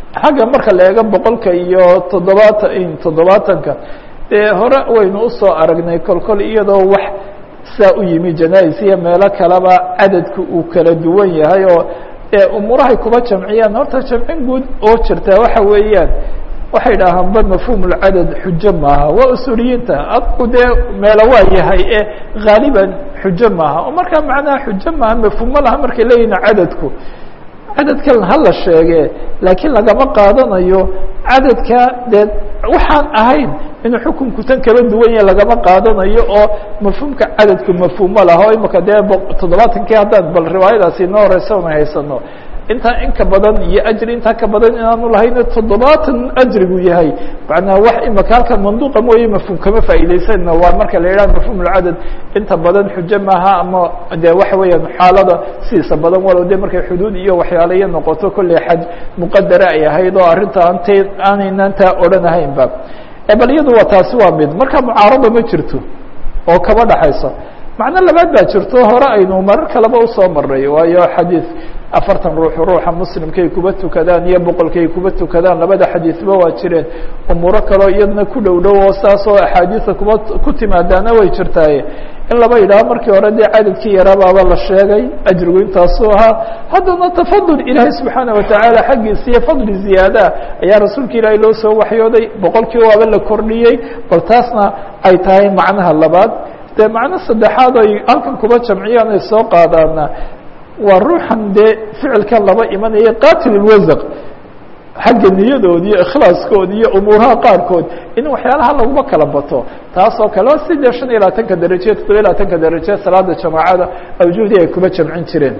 xagga marka la eego boqolka iyo toddobaatan toddobaatanka dee hore waynu usoo aragnay kolkol iyadoo wax saa u yimi janais iyo meelo kaleba cadadku uu kala duwan yahay oo umuurahay kuba jamciyaan horta jamcin guud oo jirtaa waxa weeyaan waxay dhahaan ba mafhum اlcadad xujo maaha waa usuuliyiinta adku dee meelo waa yahay ee haaliban xujo maaha oo markaa macnaha xujo maaha mafhumo laha markay leeyihin cadadku cadadkan hala sheege laakiin lagama qaadanayo cadadka dee waxaan ahayn inuu xukunku tan kaba duwan yahe lagama qaadanayo oo mafhuumka cadadku mafhuumo laha o imika dee toddobaatankii haddaan bal riwaayadaasi inoo horeysa una haysano intaa in ka badan iyo ajri intaa ka badan inaanu lahayna toddobaatan ajrigu yahay macnaa wax imaka halkan manduuqa mooye mafhuum kama faa'iidaysanna waa marka la yidhaha mafhum ulcadad inta badan xujo maaha ama de waxa weeyaan xaalada sidiisa badan walow de markay xuduud iyo waxyaalayo noqoto kolley xaj muqadara ay ahayd oo arrinta ant aanaynan taa odhanahaynba bal iyadu waa taasi waa mid marka mucaarada ma jirto oo kaba dhaxayso macno labaad baa jirto hore aynu marar kaleba usoo maray waayo xadiid afartan ruux ruuxa muslimkay kuba tukadaan iyo boqolkay kuba tukadaan labada xadiidba waa jireen umuuro kaleo iyadna ku dhow dhow oo saas oo axaadiisa kuba ku timaadaana way jirtaaye in laba yidhaho markii hore dee cadadkii yaraabaaba la sheegay ajrigu intaasuu ahaa haddana tafadul ilaahay subxaana watacaala xaggiisa iyo fadli ziyaadaa ayaa rasuulka ilaahay loo soo waxyooday boqolkii waaba la kordhiyey bal taasna ay tahay macnaha labaad dee macno saddexaad ay halkan kuba jamciyaan ay soo qaadaana waa ruuxan dee ficilkan laba imanaya qatil ilwasaq xagga niyadood iyo ikhlaaskood iyo umuuraha qaarkood in waxyaalaha laguma kala bato taasoo kale o sidee shan iyo labaatanka daraje toddobiya labaatanka daraje salaada jamaacada awjuhdii ay kuba jamcin jireen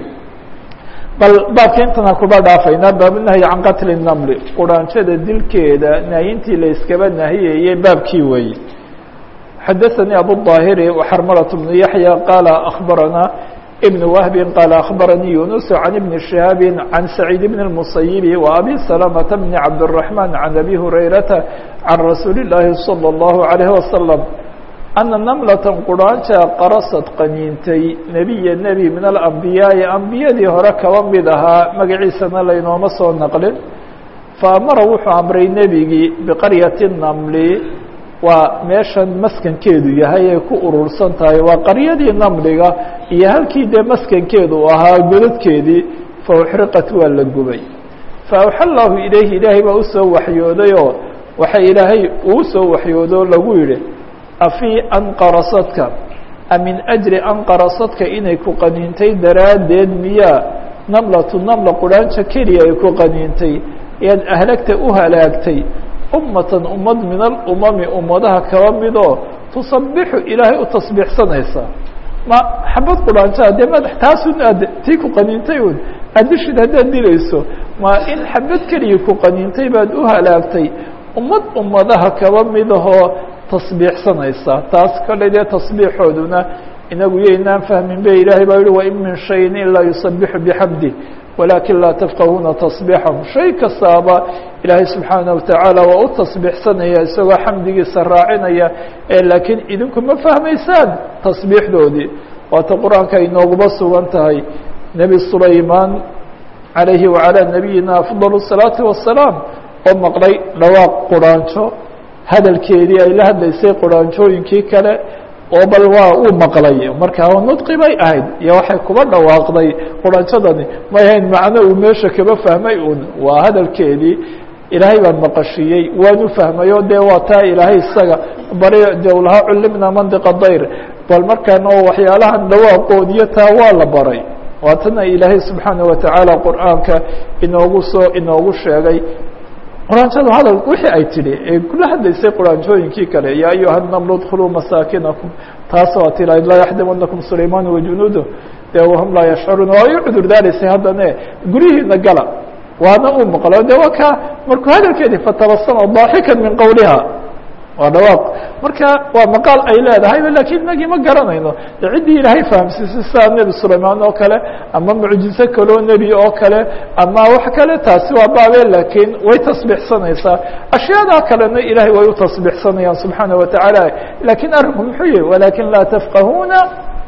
bal baabka intana kuba dhaafaynaa baabunahyi can qatli namli quraanjada dilkeeda nahyintii la iskaba nahiyayey baabkii weeye xadaثanii abuلظaahiri وxarmalaة بnu yaحya qaala akbarana بن وهب قال أخبرني يونس عن ابن شهاب عن سعيد بن المسيب وأبي سلمة بن عبد الرحمن عن أبي هريرة عن رسول الله صلى الله عليه وسلم أن نملة قرانشا قرصت qaniintay نبيa نبي من الأنبياء أنبiyadii hore kaba mid ahaa magaciisana laynooma soo نqlin فأmara wuxuu أمray nebigii بqarية النمل waa meeshan maskankeedu yahay ay ku urursan tahay waa qaryadii namliga iyo halkii dee maskankeedu ahaa godadkeedii fauxriqat waa la gubay faawxa llahu ilayhi ilaahay baa usoo waxyooday oo waxa ilaahay uu soo waxyoodo lagu yihi afii anqarasadka amin ajri anqarasadka inay ku qaniintay daraaddeed miyaa namlatu namla quraanjo keliya ay ku qaniintay ayaad ahlagta u halaagtay ummatan ummad min alumami ummadaha kaba midoo tusabixu ilaahay u tasbiixsanaysa ma xabad quraanjaa dee madax taasun aad tii ku qaniintay un addishid haddaad dilayso ma in xabad keliya ku qaniintay baad u halaagtay ummad ummadaha kaba midahoo tasbiixsanaysa taas kale dee tasbiixooduna inagu yaynaan fahmin be ilaahay baa yihi wain min shayin ilaa yusabixu bixamdi walakin laa tafqahuuna tasbiixahum shay kastaaba ilaahay subxaana watacaala waa u tasbiixsanaya isagoo xamdigiisa raacinaya ee laakiin idinku ma fahmaysaan tasbiixdoodii waata qur-aanka ay nooguba sugan tahay nebi sulaymaan calayhi wacalaa nabiyina afdal الsalaati wasalaam oo maqlay dhawaaq quraanjo hadalkeedii ay la hadlaysay quraanjooyinkii kale oo bal waa uu maqlay markaa nudqi bay ahayd iyo waxay kuba dhawaaqday quraanjadani may ahayn macno uu meesha kaba fahmay un waa hadalkeedii ilaahay baan maqashiiyey waanu fahmay o dee waa taa ilaahay isaga bari dowlaha culimna mandiqa dayr bal markaan oo waxyaalahan dhawaaqood iyo taa waa la baray waatana ilaahay subxaana watacaala qur'aanka inoogu soo inoogu sheegay quraanjadu hadal wixii ay tidhi ee kula hadlaysay quraanjooyinkii kale yaa ayuha namlu dkuluu masaakinakum taas waa ti laa yaxdimanakum sulaymaan wajunuudu dee wahum laa yashcuruun waa u cudur daaraysay haddane guryihiina gala waana uu maqlo de waa ka markuu hadalkeedii fatabasama daaxikan min qowliha waa dhawaaq marka waa maqaal ay leedahay lakin inagii ma garanayno de ciddii ilaahay fahamsiisay sidaa nebi sulaymaan oo kale ama mucjizo kaloo nebi oo kale ama wax kale taasi waa baabe lakiin way tasbiixsanaysaa ashyaada kalena ilahay way u tasbiixsanayaan subxaana watacaala lakin arrinku muxuu yihi walakin laa tafqahuuna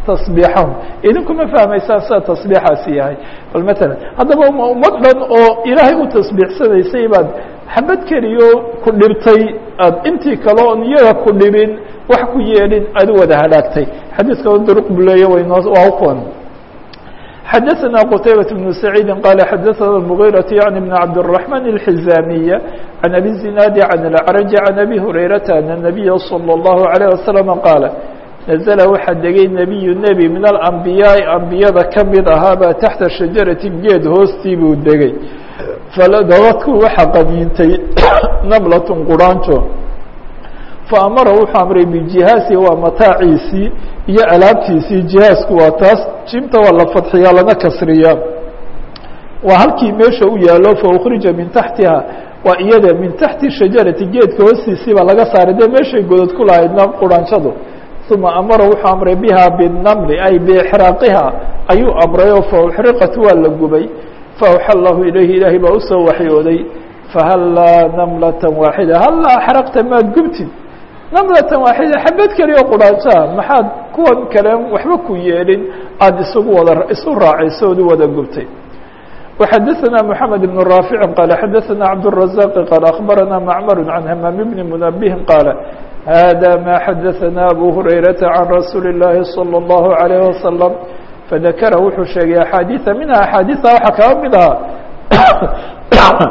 tasbiixahum idinkuma fahmaysaan sida tasbiixaasi yahay bal matalan haddaba ummad dhan oo ilaahay u tasbiixsanaysay baad xabad keliyo ku dhibtay aad intii kale oon iyaga ku dhibin wax ku yeelin aad u wada halaagtay xadiiska duruq buu leeya waynoo waa kuwan xadaثna qتaybaة بن سacيidi qال xadaثna المغيرة yعnي بن cabdالرحمن الحزاmiية عن أbي الزiناad عن الأعرج عن أbي هurayرaةa أن النبي صلى الله عليه وسلم qاaل نزل waxaa degay نبي نبي min الأنbiyaaءi أنbiyada kamid ahaabaa taxta شhaجaraةi geed hoostii buu degay dabadku waxa qaniintay نمlaة quraanjo faamara wuxuu amray bijihaasi waa mataaciisii iyo alaabtiisii jihaasku waa taas jimta waa la fadxiyaa lana kasriyaa waa halkii meesha u yaalo faukhrija min taxtiha waa iyada min taxti shajarati geedka hoostiisii baa laga saaray dee meeshay godod ku lahaydna quranshadu uma amara wuxuu amray biha binamli ay biixraaqiha ayuu amray oo fauxriqat waa la gubay faawxa allahu ilayhi ilaahay baa usoo waxyooday fahallaa namlata waaxida hallaa axraqta maad gubtid namlatan waaxida xabad keliya quraanjaa maxaad kuwan kale waxba ku yeelin aada isugu wada isu raacayso ood u wada gubtay وxadaثna mحamed بن رافع qال xadaثna cabdالرaزاq qال أخbarana macmr عan hmam بn mنبه qاaل hada ma xadaثna abu هurayraةa عan rasuuli الlahi صلى الlaه عليه وsلم fadakra wuxuu sheegay axaadiiثa minha axaadiiثa waxaa kaba mid ahaa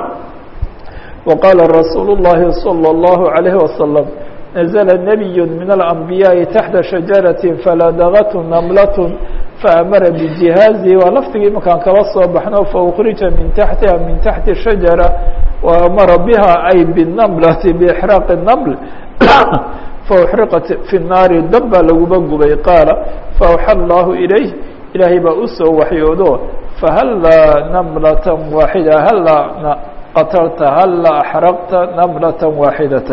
وqاla rasuul الlahi صلى الlaه عليه وsلم نزل نبي من الأنبياء تحت شجرة فلدغت نملة فأمر بجهازه waa lfdigii markaan kaba soo baxno فأkرiجa min تحتiha min تحتi شhaجرة وأmara بها أي بالنملة بإحراق النمل فأحرقت في الناaر dab baa laguba gubay qاaل فأوحى الله إليه ilaahay baa usoo waxyoodo فهلا نملة واحدة hلا qتلta hلا أحرقta نملة واحدة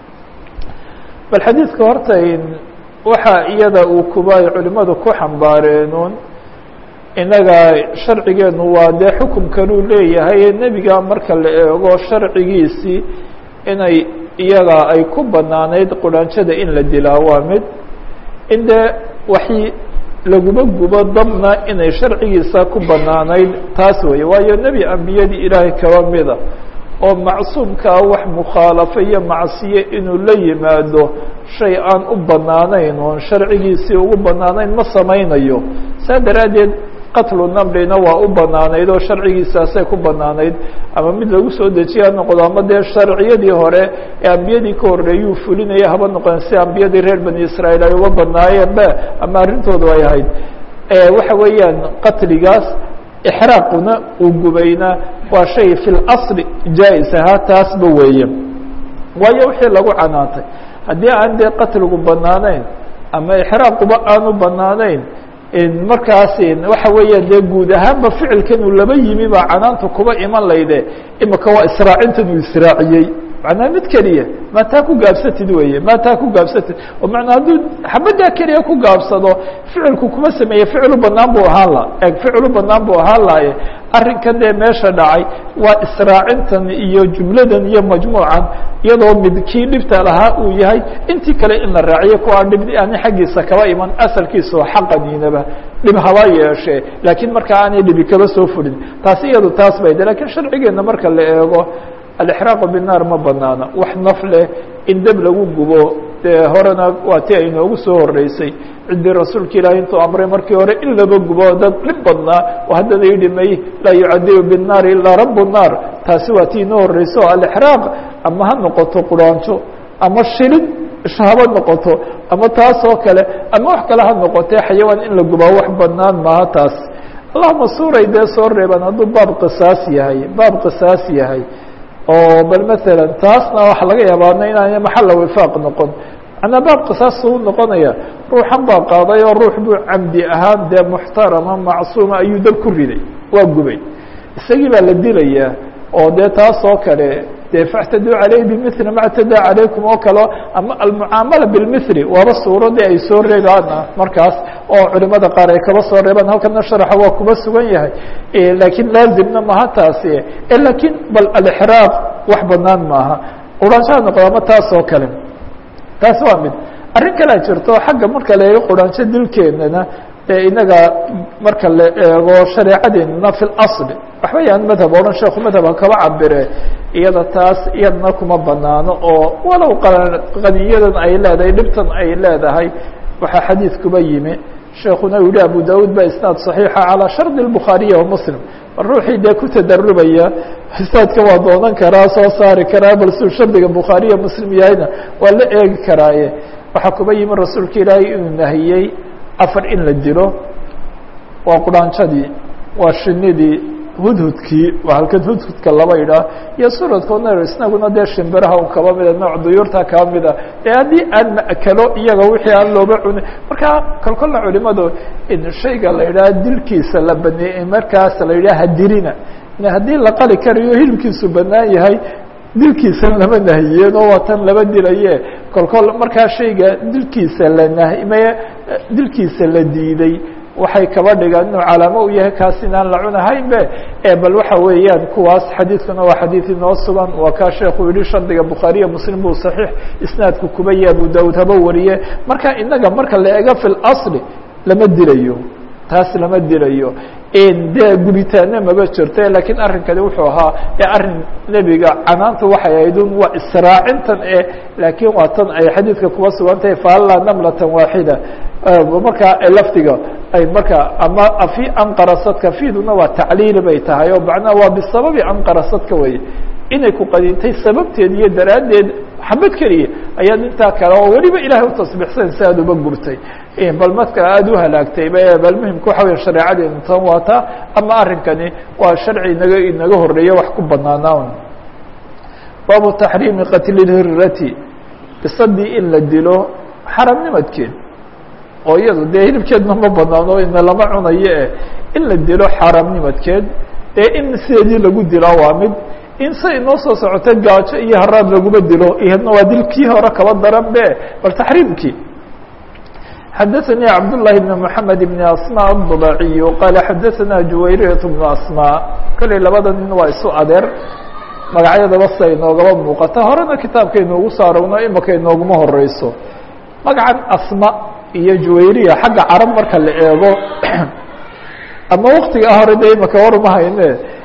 bal xadiidka horta waxa iyada uu kuba ay culimadu ku xambaareenuun innaga sharcigeenu waa dee xukumkanuu leeyahay nebiga marka la eego sharcigiisii inay iyaga ay ku banaanayd quraanjada in la dilaa waa mid in dee waxi laguma gubo dabna inay sharcigiisa ku banaanayd taas weeye waayo nebi ambiyadii ilaahay kaba mida oo macsuumkaa wax mukhaalafo iyo macsiye inuu la yimaado shay aan u banaanayn oon sharcigiisii ugu banaanayn ma samaynayo saa daraaddeed qatlu namrina waa u banaanayd oo sharcigiisaasay ku banaanayd ama mid lagu soo dejiye ha noqdo ama dee sharciyadii hore ee ambiyadii ka horreeyuu fulinaya haba noqon si ambiyadii reer bani israa'iil ay uga banaayeen be ama arrintoodu ay ahayd waxa weeyaan qatligaas ixraaquna uu gubayna waa shay fi اlasli jaa-is ahaa taasba weeye waayo wixii lagu canaantay haddii aan dee qatligu banaanayn ama ixraaquba aanu banaanayn markaas waxa weeya dee guud ahaanba ficilkan uu laba yimi baa canaanta kuba iman layde imika waa israacintan uu israaciyey macnaa mid keliya maa taa ku gaabsatid weye maa taa ku gaabsatid oo manaa hadduu xabaddaa keliya ku gaabsado ficilku kuma sameeye ficilu banaan buu ahaan la eg ficilu banaan buu ahaan laye arrinkan dee meesha dhacay waa israacintan iyo jumladan iyo majmuucan iyadoo mid kii dhibta lahaa uu yahay intii kale in la raaciyo kuwaa dhib ani xaggiisa kaba iman asalkiisa oo xaqaniinaba dhib haba yeeshee laakiin markaa aanay dhibi kaba soo fulin taasi iyadu taas bay de lakiin sharcigeena marka la eego alixraaqu binaar ma banaana wax naf leh in deb lagu gubo dee horena waa ti ay noogu soo horeysay ciddii rasuulka ilaahi intuu amray markii hore in laba gubo dad dhib badnaa oo haddana yidhi may laa yucadibu binnaari ilaa rabu nnaar taasi waa tii inoo horeyso o alixraaq ama ha noqoto quraanjo ama shilid haba noqoto ama taas oo kale ama wax kale ha noqotee xayawaan in la gubaa wax banaan maaha taas allahuma suuray dee soo reeban hadduu baab qisaas yahay baab qisaas yahay oo bal maala taasna waxa laga yaabaa inaana maxalla wifaaq noqon manaa baab qisaas u noqonaya ruuxan baa qaaday oo ruux buu camdi ahaan dee muxtarama macsuuma ayuu dab ku riday waa gubay isagii baa la dilayaa oo dee taas oo kale dee factaduu caleyh bimili ma ctadaa calaykum oo kale ama almucaamala bilmili waaba suuradii ay soo reebaana markaas oo culimada qaar ay kaba soo reebaan halkana sharaxa waa kuba sugan yahay laakiin laazimna maha taasi lakiin bal alixraaq wax banaan maaha quraanshaha noqdo ama taas oo kale taas waa mid arrin kalea jirto xagga marka la eego quraanjo dilkeennana ee inaga marka la eego shareecadeenna fi اlasl waxba yaan madhab odhan sheekhu madhabha kaba cabire iyada taas iyadna kuma banaano oo walow qaniyadan ay leedahay dhibtan ay leedahay waxaa xadiid kuba yimi sheekuna u yihi abu daud ba isnaad صaxiixa calىa shardi الbukhaariya وmuslim ruuxii dee ku tadarubaya isnaadka waa doonan karaa soo saari karaa bal suu shardiga bukhaariya muslim yahayna waa la eegi karaaye waxaa kuba yimi rasuulka ilaahay inuu nahiyey afar in la dilo waa quraanjadii waa shinidii hudhudkii waa halkan hudhudka laba idhaah iyo suradkoodna isnaguna dee shimbiraha un kaba mida nooc duyuurta kaba mida ee haddii aan ma'kalo iyaga wixii aan looba cunin marka kolkolla culimadu in shayga la idhaha dilkiisa la baneeyey markaas la yidhaha hadirina haddii la qali karayo hilibkiisu banaan yahay dilkiisa lama nahiyeen oo waa tan laba dilaye kolkol markaa shayga dilkiisa la nahimeye dilkiisa la diiday waxay kaba dhigaan inuu calaamo u yahay kaas inaan la cunahaynbe e bal waxa weeyaan kuwaas xadiidkuna waa xadiid inoo sugan waa kaa sheekuu yihi shardiga bukhaariya muslim buu saxiix isnaadku kuba yahe abu daud haba wariye marka inaga marka la ego fi اlasli lama dilayo taas lama dilayo dee gubitaana maba jirto lakiin arrinkani wuxuu ahaa ee arrin nebiga canaanta waxay ahayd un waa israacintan e laakiin waa tan ay xadiidka kuba sugan tahay faalla namlatan waaxida markaa lafdiga ay marka ama afi anqarasadka fiduna waa tacliili bay tahay oo macnaha waa bisababi anqarasadka weye inay ku qadintay sababteed iyo daraaddeed xabad keliya ayaad intaa kale oo weliba ilahay utasbixsan si aad uba gurtay bal marka aada u halaagtay bal muhimka waxa weya shareecadeenu tan waata ama arrinkani waa sharci inaga inaga horeeya wax ku banaanaa baabu taxriimi qatli lhirati bisadii in la dilo xaramnimadkeed oo iyado dee hilibkeedna ma banaano ina lama cunayo eh in la dilo xaramnimadkeed ee in sideedii lagu dilaa waa mid in say inoo soo socota gaajo iyo haraad laguma dilo iyadna waa dilkii hore kaba daran be bal taxriimkii xadaثnي cabdاللahi بن محamed بن asmاء الضبaciي qala xadaثna juwayriyaة بن asmاء kolley labada nin waa isu adeer magacyadaba sia inoogaba muuqata horena kitaabka inoogu saarowno imaka inooguma horeyso magacan asma iyo juwayriya xagga carab marka la eego ama waktigaa hore de imaka waruma hayne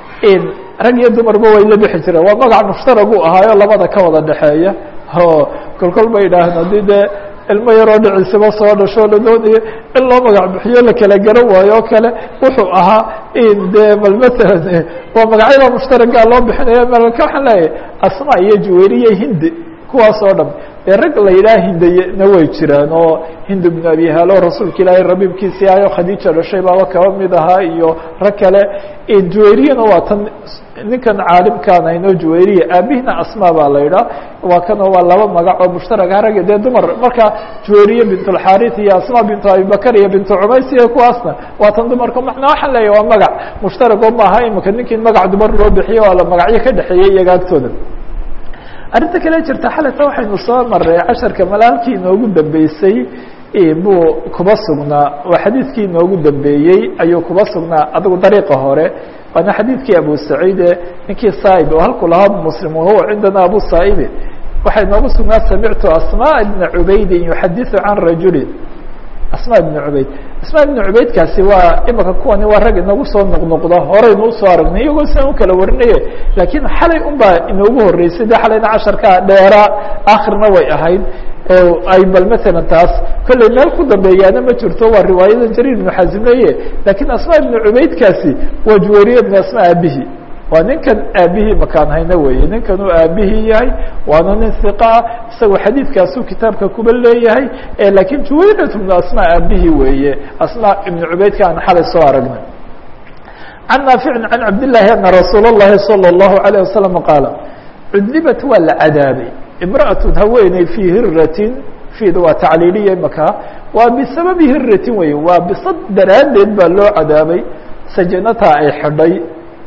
rag iyo dumarba way la bixi jireen waa magac mushtaragu ahaayo labada ka wada dhexeeya o kolkol ba yidhaaheen haddii dee ilmo yaroo dhiciisaba soo dhasho la doonayo in loo magac bixiyo la kala garan waayo oo kale wuxuu ahaa in dee bal matalan waa magacyada mushtaragaa loo bixinaya malka waxaan leeyahay asma iyo juwayriya hindi kuwaas oo dhan dee rag la yidhaha hindayena way jiraan oo hind bnu abi halo rasuulka ilaahay rabiibkiisii ahayo khadiija dhashay baaba kaba mid ahaa iyo rag kale juwayriyana waa tan ninkan caalimkaan hayno juwayriya aabihina asma baa la yidhaha waa kanoo waa laba magac oo mushtaraka ragga dee dumar marka juwayriya bint اlxarit iyo asma bintu abibakar iyo bintu cumays iyo kuwaasna waa tan dumarka macnaa waxaan leeyahy waa magac mushtarago maaha imika ninkii magac dumar loo bixiyo waa la magacyo ka dhexeeyey iyaga agtooda arrinta kale jirta xalata waxaynu soo maray casharka malaalkii inoogu dambeysay buu kuba sugnaa waa xadiidkii inoogu dambeeyey ayuu kuba sugnaa adigu dariiqa hore waana xadiidkii abu saciide ninkii saaib oo halku lahaa muslim wahuwa cindana abu saa'ibi waxaa inoogu sugnaa samictu asmاء bna cubaydin yuxadiثu can rajuli asma bn cubayd asma bn cubaydkaasi waa imika kuwani waa rag inagu soo noqnoqda horeynu usoo aragnay iyagoo sian u kala warinaye laakiin xalay un baa inoogu horeysay de xalayna casharkaa dheeraa akhirna way ahayd ay bal matalan taas kolley meel ku dambeeyaana ma jirto waa riwaayada jariir ibnu xasimeye laakiin asma ibnu cubaydkaasi waa juwariye bn asma aabihi waa ninkan aabihii makaan hayno weeye ninkan uu aabihii yahay waana nin iqa ah isagoo xadiidkaasuu kitaabka kuba leeyahay laakiin juwayrat bnu asma aabihii weeye asma ibnu cubaydka aan xalay soo aragnay can naaficin can cabdillaahi ana rasuul اllahi salى اllahu alayه wasalam qaala cudlibat waa la cadaabay imra'atu haweeney fii hiratin fiida waa tacliiliya imaka waa bisababi hiratin wey waa bisad daraaddeed baa loo cadaabay sajanataa ay xidhay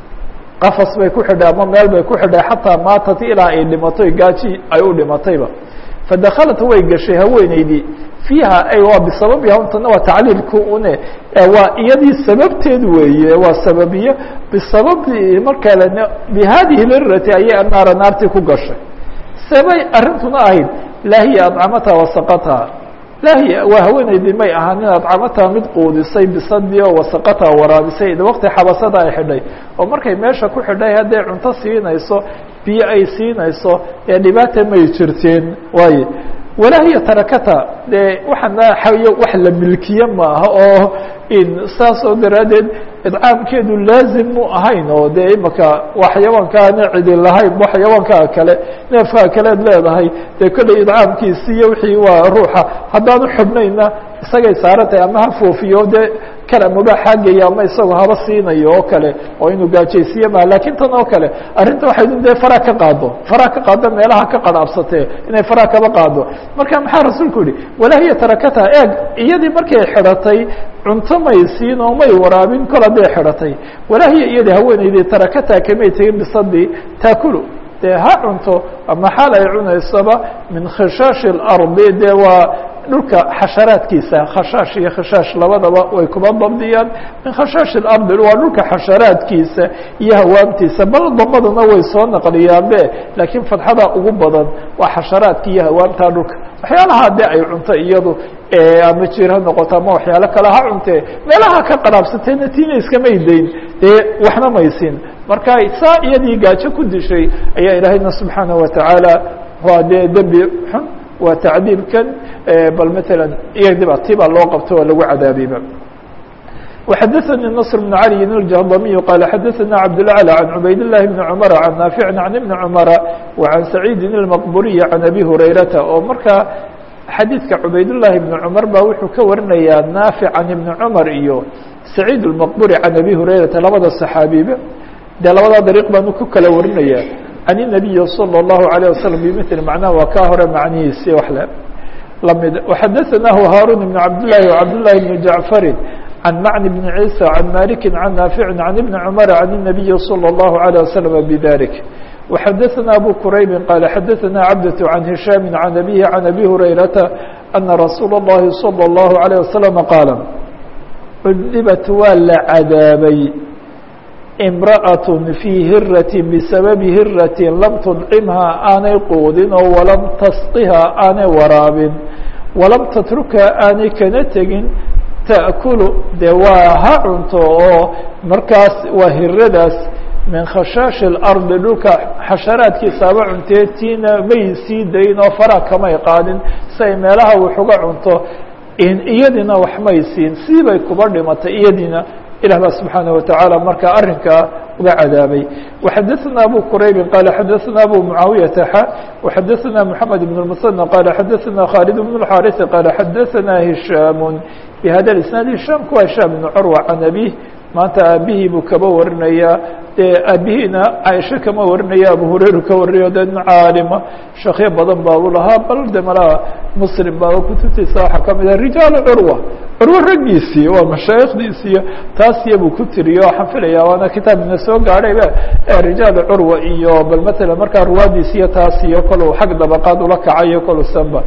qafas bay ku xidhay ama meel bay ku xidhay xataa maatat ilaa ay dhimatay gaaji ay u dhimatayba fadakalat way gashay haweeneydii fiiha ay waa bisababiha untana waa tacliilku une waa iyadii sababteed weeye waa sababiye bisababi markale bihadihi lirati ayay anaara naartii ku gashay sebay arrintuna ahayd laa hiya adcamataha wasaqataha lahiya waa haweenaydii may ahaan inaad camataa mid quudisay bisadii oo wasaqataa waraabisay id waqti xabasada ay xidhay oo markay meesha ku xidhay hadday cunto siinayso biyo ay siinayso ee dhibaata may jirteen waaye walaahiya tarakata dee waxaana xayo wax la milkiye maaha oo in saas oo daraaddeed idcaamkeedu laazim mu ahayn oo dee imaka waa xayawaankaana cidi lahayn ba xayawaankaa kale neefkaa kaleed leedahay dee kolley idcaamkiisi iyo wixii waa ruuxa haddaanu xubnayna isagay saaran tahay ama ha foofiyo dee kala mubaaxaagaya ama isagoo haba siinayo oo kale oo inuu gaajaysiiye maha lakin tan oo kale arrinta waxay dee faraa ka qaado faraa ka qaado meelaha ka qarhaabsatee inay faraa kaba qaado marka maxaa rasuulku yihi walaahiya tarakata eeg iyadii markay xidhatay cunto may siin oo may waraabin kol hadday xidhatay walaahiya iyadii haweenaydii tarakata kamay tegin bisadii taakulu dee ha cunto ama xaal ay cunaysaba min khishaashi اlardi dee waa dhulka xasharaadkiisa khashaash iyo khishaash labadaba way kuba dabdiyaan min khashaash اlardi waa dhulka xasharaadkiisa iyo hawaamtiisa bal damaduna way soo naqliyaanbe laakiin fadxada ugu badan waa xasharaadka iyo hawaamta dhulka waxyaalaha de ay cunto iyadu ama jir ha noqoto ama waxyaalo kale ha cuntee meelaha ka qaraabsateena tiina iskamay dayn dee waxna maysin marka saa iyadii gaajo ku dishay ayaa ilaahayna subxaanaه watacaala waa dee dembi xun waa tacdiibkan bal mثalا iyadiba tibaa loo qabto oo lagu cadaabiba وxadثnي نصر بن علي الجهضمي قال xadثna عبدالأعلى عن عbayd اللh بن عمر عن نافع عن بن عمر وعن سعيد المqبuري عن أbي هريرةa oo markaa xadيiثka عbayd اللahi بن عمر ba wuxuu ka warinayaa نافع عن بن عمر iyo سعيد المqبuري عن أbي هريرةa labada صحaabiba dee labada dريق baanu ku kala warinaya عن النبي صلى الله عليه وسلم بmثل معناه waa kaa hore macnihiisi w lmid وxadثnah هاrون بن عبداللahi وعبداللahi بن جعفر عن معن بن عيسى عن مالك عن نافع عن بن عمر عن النبي صلى الله عليه وسلم بذلك وxadثna أبو كرayب قال xadثna عبدة عن هiشام عن أبيه عن أبي هريرة أن رsuuل اللhi صلى الله عليه وسلم قاaل cudبت waa la cadaabay امرأة في hirة بسبب hirة لم تdcمها aanay quudin oo وalam تsقiha aanay waraabin وalam تتركha aanay kana tegin تأkل de waa ha cunto oo markaas waa hiradaas min khashaaشhi الأرضi dhulka xasharaadkiisaaba cuntee tiina may sii dayn oo fara kamay qaadin si ay meelaha waxuga cunto iyadina wax may siin sii bay kuba dhimatay iyadiina ilah ba subحaanaه wataعaalى marka arinkaa uga cadaabay وxadثna abu quraybi qala xadثna abu muعaawiyaةa x وxadثna mحamed بن المثنى qala xadثna khالد بن الxاriث qala xadثna هiشhاm bhada isnaad hishaamku waa hishaam بن curوة can abيه maanta aabihii buu kaba warinayaa dee aabihiina caaisho kama warinaya abu hurayra ka warinayo de nin caalima shakyo badan baa u lahaa bal de malaha muslim baa kutubtiisa waxaa kamid ah rijaalu curwa curwo raggiisii waa mashaayikdiisiiyo taas iyabuu ku tiriyo waxaan filaya waana kitaabina soo gaadhayba rijaalu curwa iyo bal matala markaa ruwaadiisiyo taas iyo kolu xag dabaqaad ula kacayo kolu sanba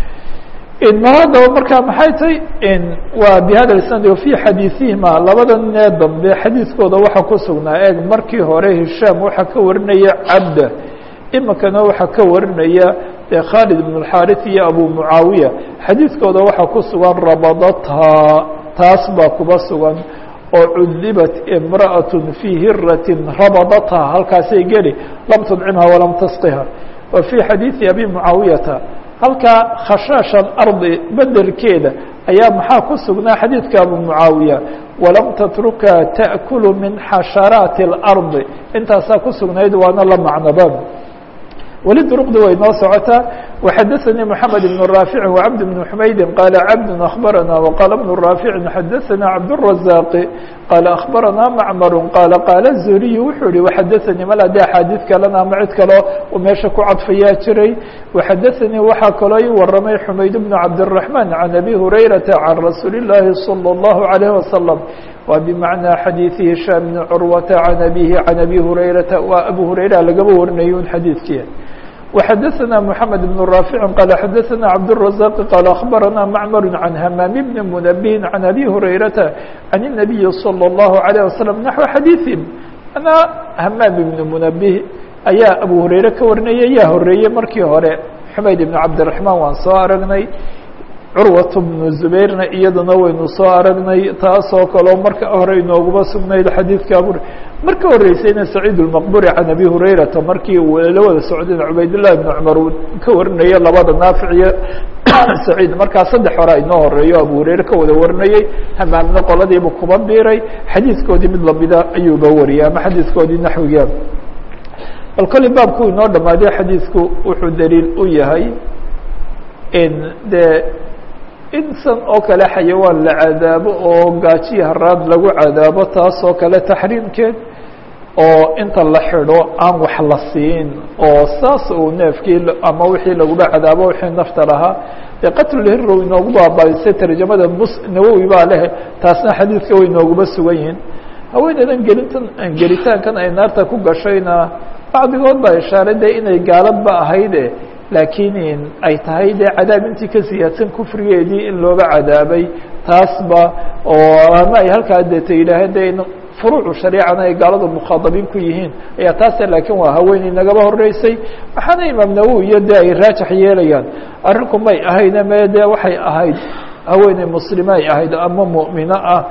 mahadaba markaa maxay tay waa bihada isnad وفي xadiiثihima labada nee dambe xadiiskooda waxaa ku sugnaa eeg markii hore hishaam waxaa ka warinaya cabda imikana waxaa ka warinaya de khaalid بن الxاriث iyo abu muعaawiya xadiiskooda waxaa ku sugan rabadathaa taas baa kuba sugan oo cudibat امraأaة fي hiraة rabadathaa halkaasay geli lam tudcimha walam tasqiha wa fي xadiiثi abi muعaawiyata halkaa khashaash alardi bedelkeeda ayaa maxaa ku sugnaa xadiidka abu mucaawiya walam tatruka ta'kulu min xasharaati اlardi intaasaa ku sugnayd waana la macnoba weli duruqdi way noo socotaa وxadثnي محamed بن رافع وcبد بن حmaydi qال cبد أخبرnا وqال بن رافع xadثnا cبدالرزاq qال أخبرnا معmر qال qال الزهري wuxuu yihi وxadثnي mal de أxاadiث kalena ama cid kaloo meesha ku cadfayaa jiray وxadثnي waxaa kaloo ii waramay حmayd بن cabدالرحمن عن أbي هريرة عن رasuuل اللahi صلى الله عليه وسلم wa بمعنى xadيiث هiشhام بن cروة عن أbيه عن أbي هريرة waa أbو هريرة lagaba warinay un xadiidkii وxadثna محamed بن رافع qال xadثna cبدالرزاq qال أخبرnا معmر عن hmام بن منبه عن أbي هريرة عن النبي صلى الله عليه وسلم نحو xadيiثهم أنا hmام بن منبه ayaa أbو هريرة ka warinaya yaa horeeyey markii hore حmayd بن cabدiرحمن waan soo aragnay curwat bnu zubayrna iyadana waynu soo aragnay taasoo kaleo marka hore inooguma sugnayd xadiidka abu marka horeysayna saciid اlmaqburi can abi hurayrata markii uu la wada socdeen cubaydullahi bn cumar uu ka warinaya labada naafic iyo saciid markaa saddex hore inoo horeeyo abu hureyre ka wada warinayey hamaamna qoladiibu kuba biiray xadiidkoodii mid lamida ayuuba wariyay ama xadiidkoodii naxwiga bal kolley baabku inoo dhamaadiya xadiidku wuxuu daliil u yahay in dee insan oo kale xayawaan la cadaabo oo gaajiya haraad lagu cadaabo taas oo kale taxriimkeed oo inta la xidho aan wax la siin oo saas uu neefkii ama wixii laguba cadaabo wixii nafta lahaa dee qatlulhirrow inoogu baabaisay tarjamada mus nawowi baa leh taasna xadiidka way inooguba sugan yihiin haweeneydan gelintan gelitaankan ay naarta ku gashayna bacdigood baa ishaaray dee inay gaaladba ahayde laakiin ay tahay dee cadaab intii ka siyaadsan kufrigeedii in looga cadaabay taasba oo ama ay halkaa deeta yidhaaheen de in furuucu shariicana ay gaaladu mukhaadabiin ku yihiin ayaa taase laakiin waa haweeney nagaba horeysay waxaana imaam nawowi iyo dee ay raajax yeelayaan arrinku may ahayne me dee waxay ahayd haweeney muslima ay ahayd ama mu'mino ah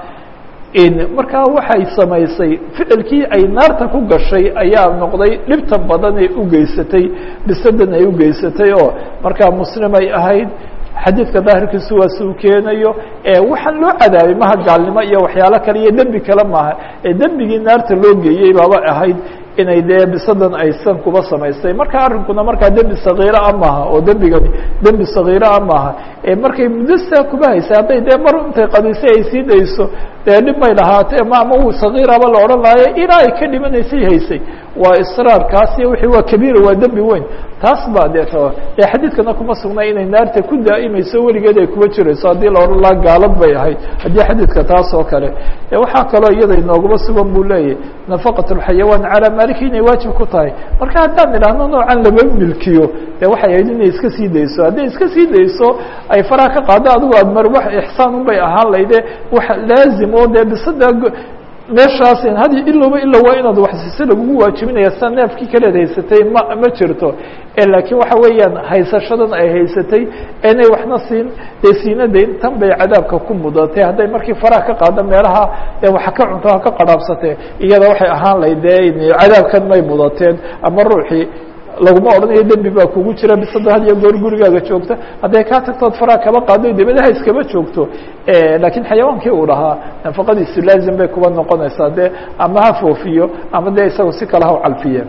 markaa waxay samaysay ficilkii ay naarta ku gashay ayaa noqday dhibta badan ee u geysatay bisadan ay u geysatay oo markaa muslim ay ahayd xadiidka daahirkiisu waa suu keenayo waxaan loo cadaabay maha gaalnimo iyo waxyaalo kale iyo dembi kale maaha ee dembigii naarta loo geeyey baaba ahayd inay dee bisadan aysan kuba samaystay marka arrinkuna markaa dembi sagiira a maaha oo dembigani dembi sagiira a maaha markay muddo saa kuba haysay hadday dee mar intay qadisay ay sii dayso dee dhib may lahaatee ma ama uu sagiiraba la odhan lahayo ilaa ay ka dhimanaysay haysay waa israarkaas iyo wixii waa kabiira waa dembi weyn taas baa dee t dee xadiidkana kuma sugnay inay naarta ku daa'imayso weligeed ay kuba jirayso haddii la odhan laha gaalad bay ahayd haddii xadiidka taas oo kale waxaa kaloo iyada inooguma sugan buu leeyahy nafaqat اlxayawaan calaa maaliki inay waajib ku tahay marka haddaan idhaahno noocan lama milkiyo dee waxay ahayd inay iska sii dayso hadday iska sii dayso ay faraha ka qaado adigu aad mar wax ixsaan un bay ahaan layde wax laazim oo dee bisada meeshaas had ilowba ila waa inaad waxsiise lagugu waajibinaya saa neefkii kaleed haysatay ma ma jirto laakiin waxa weeyaan haysashadan ay haysatay inay waxna siin dee siinadayn tan bay cadaabka ku mudatay hadday markii faraha ka qaado meelaha ee wax ka cunto ha ka qarhaabsatee iyada waxay ahaan layd dee cadaabkan may mudateen ama ruuxii laguma odhanayo dembi baa kugu jira bisada had iyo goor gurigaaga joogta hadday kaa tagtood faraha kaba qaado dibadaha iskaba joogto laakiin xayawaankii uu dhahaa nafaqadiisu laazim bay kuba noqonaysaa dee ama ha foofiyo ama dee isaga si kale ha u calfiye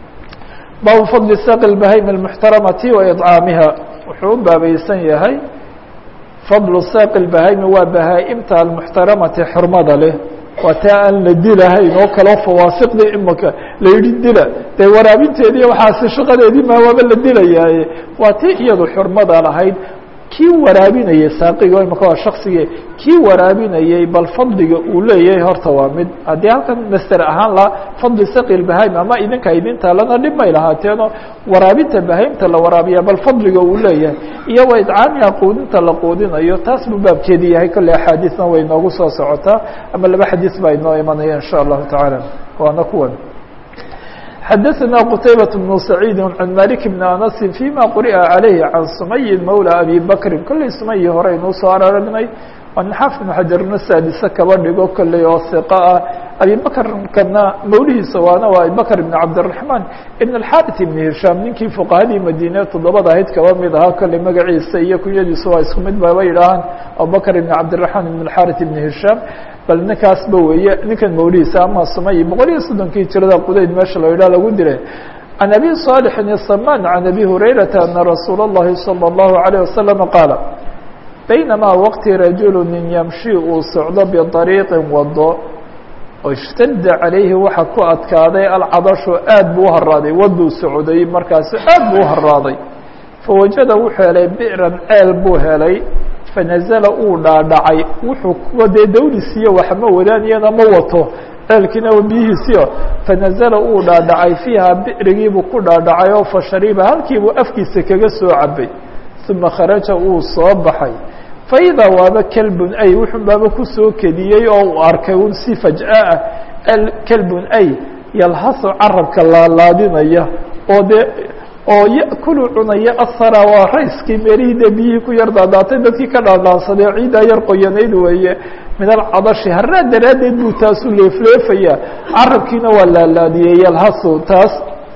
baabu fadli saqi اbahayim اmuxtaramati wa iطcaamiha wuxuu u baabaysan yahay fadlu saqi اbahaymi waa bahaa-imta almuxtaramati xurmada leh waa taa aan la dilahayn oo kaleo fawaasiqdii imaka la yidhi dila dee waraabinteedii waxaasi shaqadeedii maa waaba la dilayaaye waa tii iyadu xurmada lahayd kii waraabinayay saaqiga imaka waa shaksigii kii waraabinayay bal fadliga uu leeyahay horta waa mid haddii halkan master ahaan lahaa fadli saqi lbahaim ama idinka idinta lana dhib may lahaateenoo waraabinta bahaimta la waraabiya bal fadliga uu leeyahay iyo wa idcaamiha quudinta la quudinayo taas buu baabkeedii yahay kolley axaadiisna way noogu soo socotaa ama laba xadiis baa inoo imanaya in sha allahu tacaala waana kuwan xadaثna qtaybaة بن سacيidi عan malik بn anasi فيma quri'a عalayhi can sumayi mawlى abi bakri kolley sumayi hore aynuu soo aragnay waa nin xaafid بn xajarna saadise kaba dhigo kolley oo hiqa ah abi bakrkana mawlihiisa waana waa abibakr ibn cabdالرaحman ibn الxariث ibn hishaam ninkii fuqahadii madiine toddobada ahayd kaba mid ahaa kolley magaciisa iyo kunyadiisa waa isku mid baba yidhaahaan abubakr ibn cabdالرaحman ibn الxariث ibn hishaam bal ninkaasba weeye ninkan mawlihiisa ama sumay boqol iyo soddonkii jirada qudayd meesha la yidhah lagu diray can abi صaalixin الsaman can abi hurayrata ana rasuula الlahi salى الlahu عalيه wasalama qaala baynamaa waqti rajulu nin yamshi uu socdo biطariiqin wado oo ishtada calayhi waxa ku adkaaday alcadashu aad buu u haraaday waduu socday markaasu aad buu u haraaday fawajada wuxuu helay bi'ran ceel buu helay fanazala uu dhaadhacay wuxuu kuwa dee dawlisiiyo waxma wadaaniyana ma wato ceelkiina biyihiisiyo fanazala uu dhaadhacay fiiha bi'rigiibuu ku dhaadhacay oo fashariba halkiibuu afkiisa kaga soo cabay uma kharaja uu soo baxay faidaa waaba kelbun ay wuxun baaba kusoo kediyey oo uu arkay un si faj'a ah kelbun ay yalhasu carabka laalaadinaya oo dee oo yakulu cunaya asara waa rayskii meelihii dee biyihii ku yar daadaatay dadkii ka dhaadhaansaday oo ciiddaa yar qoyanayd weeye min alcadashi haraad daraaddeed buu taasu leefleefaya carabkiina waa laalaadiyey yalhasu taas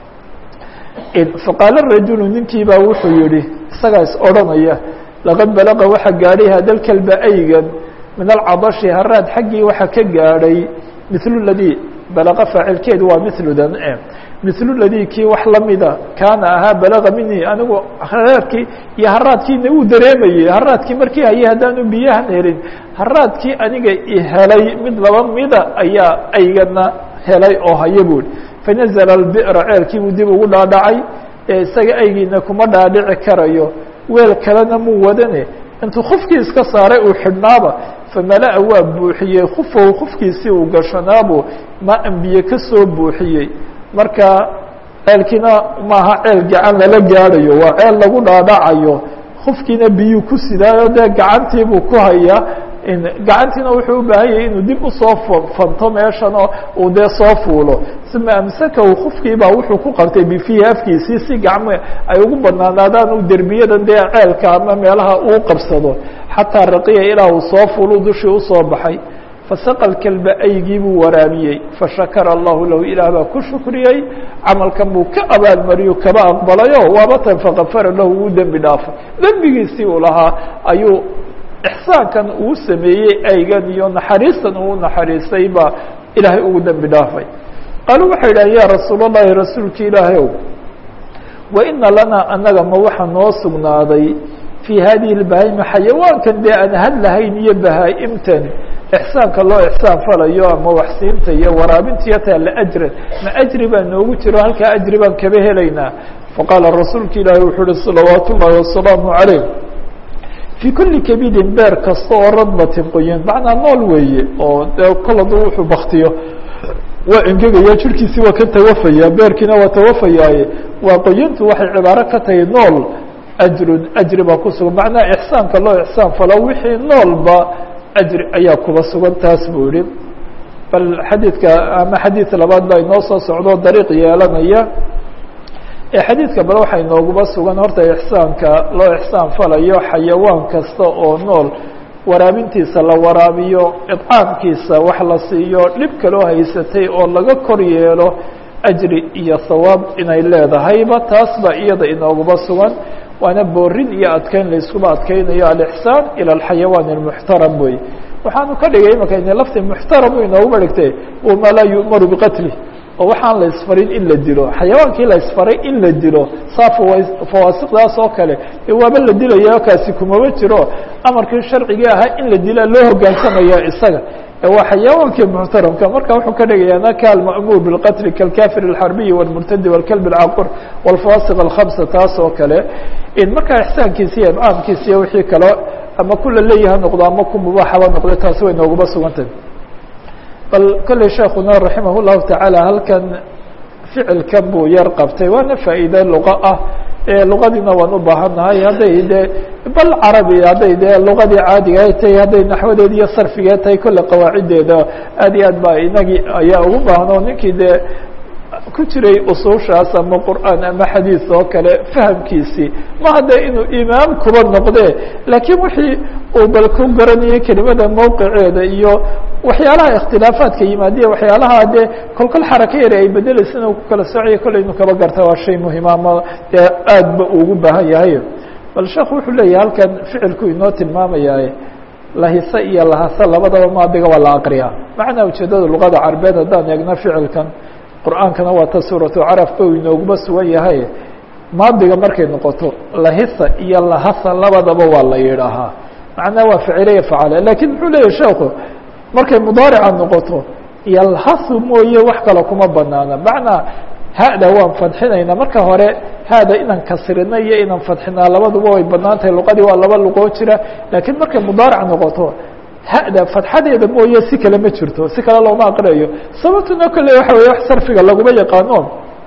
faqaala rajulu ninkii baa wuxuu yihi isagaa is odhanaya laqad balaqa waxa gaadhay hadalkalba aygan min alcadashi haraad xaggii waxa ka gaadhay mithlu ladii balaqa faacilkeedu waa miludan mithlu ladii kii wax lamida kaana ahaa balaga minii anigu haraadkii iyo haraadkiina uu dareemayey haraadkii markii hayay haddaanu biyahan helin haraadkii aniga ihelay mid laba mida ayaa aygana helay oo haya buuri fanazla albira ceelkii buu dib ugu dhaadhacay ee isaga aygiina kuma dhaadhici karayo weel kalena muu wadane intuu kufkii iska saaray uu xidhnaaba famala-a waa buuxiyey kufahu kufkiisii uu gashanaabuu ma ambiye ka soo buuxiyey marka ceelkiina maaha ceel gacan lala gaadhayo waa ceel lagu dhaadhacayo kufkiina biyuu ku sidaayo dee gacantiibuu ku hayaa gacantiina wuxuu u baahan yahay inuu dib usoo fanto meeshan oo uu dee soo fuulo uma amsakahu kufkiibaa wuxuu ku qabtay bifiihi afkiisii si gacmo ay ugu banaanaadaan u derbiyadan dee ceelka ama meelaha uu qabsado xataa raqiya ilaa uu soo fuulu dushii usoo baxay fasaqa lkalba aygii buu waraabiyey fashakara allahu lahu ilaah baa ku shukriyey camalkan buu ka abaalmariyo kaba aqbalayo waabatan fakafara lahu wuu dembi dhaafay dembigiisii uu lahaa ayuu ixsaankan uu sameeyey aygan iyo naxariistan uu naxariistay baa ilaahay ugu dembi dhaafay qaaluu waxay idhahen ya rasuul اllahi rasuulki ilaahay ow wa ina lanaa annaga ma waxa noo sugnaaday fii hadihi اlbahaima xayawaankan dee aan hadlahayn iyo bahaa-imtan ixsaanka loo ixsaan falayo ama waxsiinta iyo waraabintiyo taa laajran ma ajri baa noogu jiro halkaa ajri baan kaba helaynaa faqaala rasuulka ilaahi wuxuu uhi salawaat ullahi wasalaamu calayh fii kuli kabidin beer kasta oo radbatin qoyan macnaa nool weeye oo dee kol hadduu wuxuu baktiyo waa engegaya jirkiisii waa ka tawafaya beerkiina waa tawafayaaye waa qoyantu waxay cibaaro ka tahay nool ajrun ajri baa ku sugan macnaha ixsaanka loo ixsaan falo wixii noolba ajri ayaa kuba sugan taas buu yihi bal xadiidka ama xadiid labaad baa inoo soo socdo dariiq yeelanaya xadiidka bal waxaa inooguba sugan horta ixsaanka loo ixsaan falayo xayawaan kasta oo nool waraabintiisa la waraabiyo idcaamkiisa wax la siiyo dhib kaloo haysatay oo laga kor yeelo ajri iyo hawaab inay leedahayba taas baa iyada inooguba sugan waana boorin iyo adkeyn layskuba adkeynayo alixsaan ilى alxayawaan اlmuxtaram wey waxaanu ka dhigay imaka ina lafti muxtaram u inooguba dhigtay wama laa yu'maru biqatli oo waxaan la isfarin in la dilo xayawaankii la isfaray in la dilo saa fawaasiqdaas oo kale waaba la dilaya kaasi kumaba jiro amarkii sharcigii ahaa in la dilaa loo hogaansamaya isaga waa xayawaankii muxtaramka marka wuxuu ka dhigaya naka alma'muur biاlqatli kalkafir اlxarbiyi wاlmurtadi wاlkalb اlcaqur wاlfaasiq اlkhamsa taas oo kale markaa ixsaankiisa iyo imcaamkiisa iyo wixii kale ama kula leeyaha noqdo ama ku mubaaxaba noqdo taasi way nooguba sugantah bal kolley sheekuna raximah الlahu taعaalى halkan ficilkan buu yar qabtay waana faa'iide luqa ah luqadiina waan u baahannahay hadday dee bal carabi hadday dee luqadii caadiga ay tahay hadday naxwadeed iyo sarfigeed tahay kolle qawaaciddeeda aad iyo aad baa inagii ayaa ugu baahan oo ninkii dee ku jiray usuushaas ama qur'aan ama xadiis oo kale fahamkiisii ma hadde inuu imaam kuba noqdee laakiin wixii uu bal ku garanayay kelimada mowqiceeda iyo waxyaalaha ikhtilaafaadka yimaadiya waxyaalaha dee kolkol xaraka yari ay bedeleysa inuu ku kala soocaya kolley inuu kaba garta waa shay muhima ama dee aad ba ugu baahan yahay bal sheekhu wuxuu leeyahay halkan ficilku inoo tilmaamayaa lahise iyo lahase labadaba maadiga waa la aqriyaa macnaa ujeedada luqada carbeed haddaan eegno ficilkan qur'aankana waa ta suuratu carafka uu inooguma sugan yahay maadiga markay noqoto lahisa iyo lahasa labadaba waa la yidhaahaa macnaa waa ficilaya facale lakiin muxuu leeyahy sheekhu markay mudaarica noqoto yalhasu mooye wax kale kuma banaana macnaa hada waan fadxinayna marka hore hada inaan kasrina iyo inaan fadxinaa labaduba way banaan tahay luqadii waa laba luqoo jira laakiin markay mudaaric noqoto hada fadxadeeda mooye si kale ma jirto si kale looma aqriyayo sababtuna kole waxa weye wax sarfiga laguma yaqaano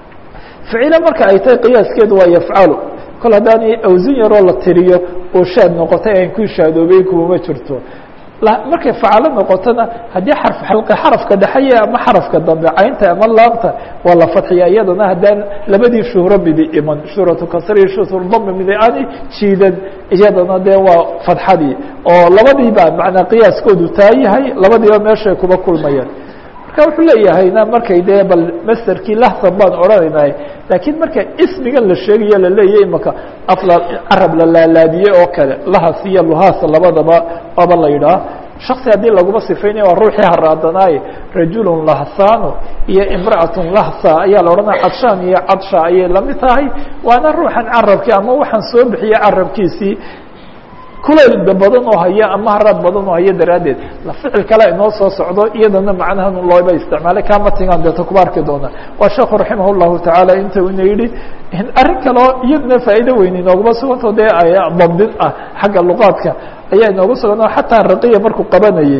ficilo marka ay tahay qiyaaskeedu waa yafcalu kol haddaanay awsin yaroo la tiriyo oo shaad noqotay aan ku shaadoobay kumama jirto markay facalo noqotona haddii xarf xalqi xarafka dhexeya ama xarafka dambe caynta ama laamta waa la fadxiya iyadana haddaan labadii shuhro midi iman shuhratu kasri shuhurdami midi aani jiidan iyadana dee waa fadxadii oo labadiiba macnaa qiyaaskoodu taa yahay labadiiba meeshay kuba kulmayaan marka wuxuu leeyahayna markay dee bal masterkii lahsan baan odhanaynahay laakiin marka ismigan la sheegayo laleeyahy imaka afla carab la laalaadiyey oo kale lahas iyo luhaas labadaba aba la yidhaah shaksi haddii laguma sifaynaya waa ruuxii haraadanaaye rajulun lahsano iyo imra'atun lahsa ayaa la odhanaya cadshaan iyo cadsha ayay lamid tahay waana ruuxan carabkii ama waxaan soo bixiyey carabkiisii kulayl badan oo haya ama haraad badan oo haya daraaddeed la ficil kale inoo soo socdo iyadana macnahan looba isticmaalay kama tigaan deeto kuba arki doona waa sheekhu raximah llahu tacaala inta ina yidhi arrin kaleo iyaduna faa'iido weyn inooguma suganto dee dabdin ah xagga luqaadka ayaa inoogu sugan oo xataa raqiya markuu qabanayey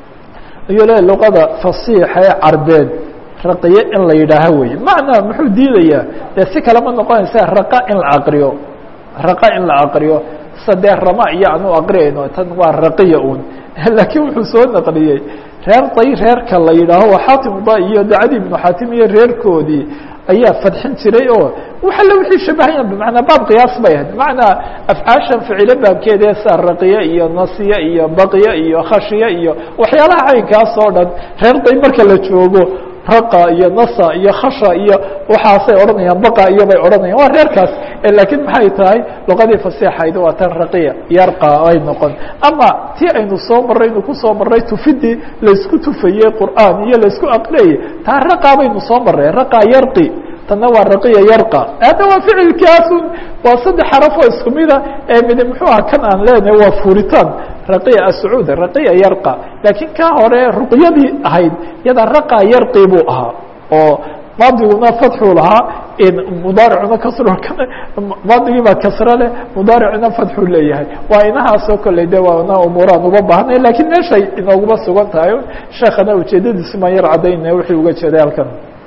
ayuu le luqada fasiixa ee carbeed raqiye in la yidhaaho wey macnaa muxuu diidayaa dee si kalema noqonaysa raqa in la aqriyo raqa in la aqriyo sadee rama iyo aan u aqriyayno tan waa raqiya un laakiin wuxuu soo naqliyey reer day reerka la yidhaaho waa xaatim da iyo dacadi ibnu xaatim iyo reerkoodii ayaa fadxin jiray oo wax alle wixii shabahaya bmanaa baab qiyaas bay ahayd macnaa afcaashan ficilo baabkeeda saa raqiye iyo nasiye iyo baqiye iyo khashiye iyo waxyaalaha caynkaas oo dhan reer day marka la joogo raqa iyo nasa iyo khasha iyo waxaasay odhanayaan baqa iyo bay odhanayaan waa reerkaas laakiin maxay tahay luqadii fasiixayd waa tan raqiya yarqa ay noqon ama ti aynu soo marray nu kusoo marray tufidii laysku tufayey qur'aan iyo laysku aqriyayey taa raqa baynu soo marray raqa yarqi tanna waa raqiya yarqa hadda waa ficilkaasun waa saddex xaraf oo isku mida ee mid muxuu aha kan aan leenahay waa furitaan raqiya ascuud raqiya yarqa laakiin ka hore ruqyadii ahayd yada raqa yarqi buu ahaa oo maadiguna fatxuu lahaa mudaaricuna kasr maadigii baa kasro leh mudaaricuna fatxuu leeyahay waa inahaasoo kolley de waana umuuraan uga baahnay lakiin meeshay inooguma sugan tahay sheekana ujeedadiisi maan yar cadaynaya wuxuu uga jeeday halkan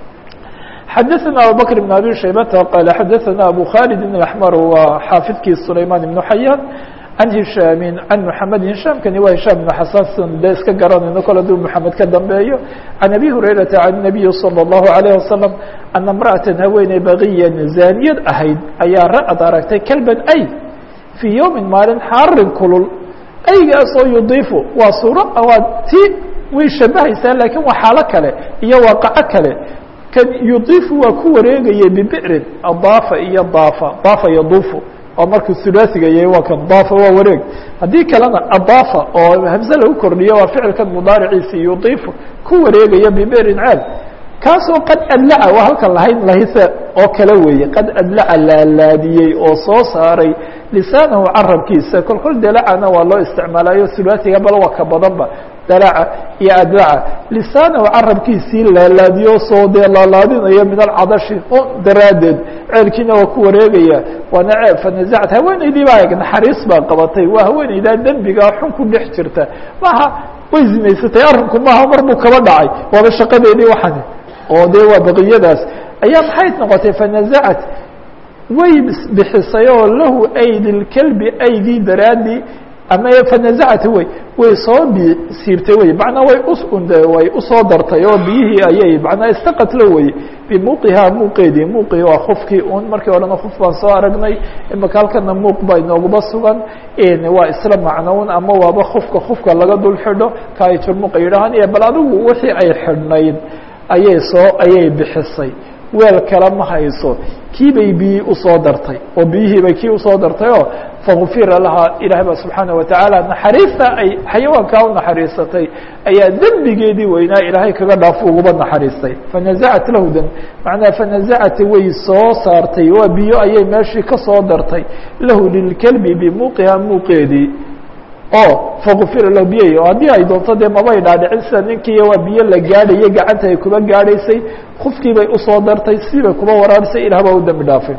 xadaثna abubakr بn abi shaybata qal xadaثna abu khalid بn اأحmar waa xaafidkii sulayman ibn xayaan can hishaami can mحamed hishaamkani waa hishaam ibn xasan de iska garanayno kol haduu mحamed ka dambeeyo can abi hurayrata can الnabiyi salى الlahu عalيه wasalam ana imra'atan haweeney bagiyan zaaniyad ahayd ayaa ra'ad aragtay kelban ay fii yowmin maalin xaarin kulul aygaasoo yudiifu waa suuro waa ti way shabahaysaa laakiin waa xaalo kale iyo waaqaco kale kan yudiifu waa ku wareegaya bibicrin adaafa iyo daafa daafa yaduufu oo markuu sulaasiga yahay waa kan daafa waa wareeg haddii kalena adaafa oo hamse lagu kordhiyo waa ficilkan mudaariciisi yudiifu ku wareegaya bibicrin ceel kaasoo qad adlaca waa halkan lahayn lahise oo kale weeye qad adlaca laalaadiyey oo soo saaray lisaanahu carabkiisa kol kol dalacana waa loo isticmaalayo sulaasiga bal waa ka badanba dalaca iyo adlaca lisaanahu carabkiisii laalaadiyo soo dee laalaadinayo min alcadashi o daraaddeed ceelkiina waa ku wareegaya waana ceel fanazacad haweeneydii baa eg naxariis baa qabatay waa haweeneydaa dembigaa xun ku dhex jirta maaha way zinaysatay arrinku maaha mar buu kaba dhacay waaba shaqadeedii waxani oo dee waa baqiyadaas ayaa maxay noqotay fanazacat way bixisay oo lahu aydi lkelbi aygii daraadii ama fanazacata wey way soo b siirtay wey macnaa way way usoo dartay oo biyihii ayay manaa istaqatlo wey bimuuqihaa muuqeedii muuqii waa kufkii un markii horena kuf baan soo aragnay imaka halkana muuq baa inooguma sugan waa isla macnoun ama waaba kufka kufka laga dul xidho ka ay jurmuqa yidhahaan iyo bal adigu wixii ay xidhnayd ayay soo ayay bixisay weel kale ma hayso kii bay biyii usoo dartay oo biyihii bay kii usoo dartay oo fakufira lahaa ilaah ba subxaana watacaala naxariista ay xayawaankaa u naxariisatay ayaa dembigeedii weynaa ilaahay kaga dhaafo uguba naxariistay fanazacat lahu dam macnaa fanazacat way soo saartay waa biyo ayay meeshii ka soo dartay lahu lilkelbi bimuuqiha muuqeedii oo fakufira lahu biyay oo haddii ay doonto dee mabay dhaadhicin sida ninkiiyo waa biyo la gaadhayo gacanta ay kuba gaadhaysay kufkii bay usoo dartay sibay kuba waraabisay ilah baa u dembi dhaafay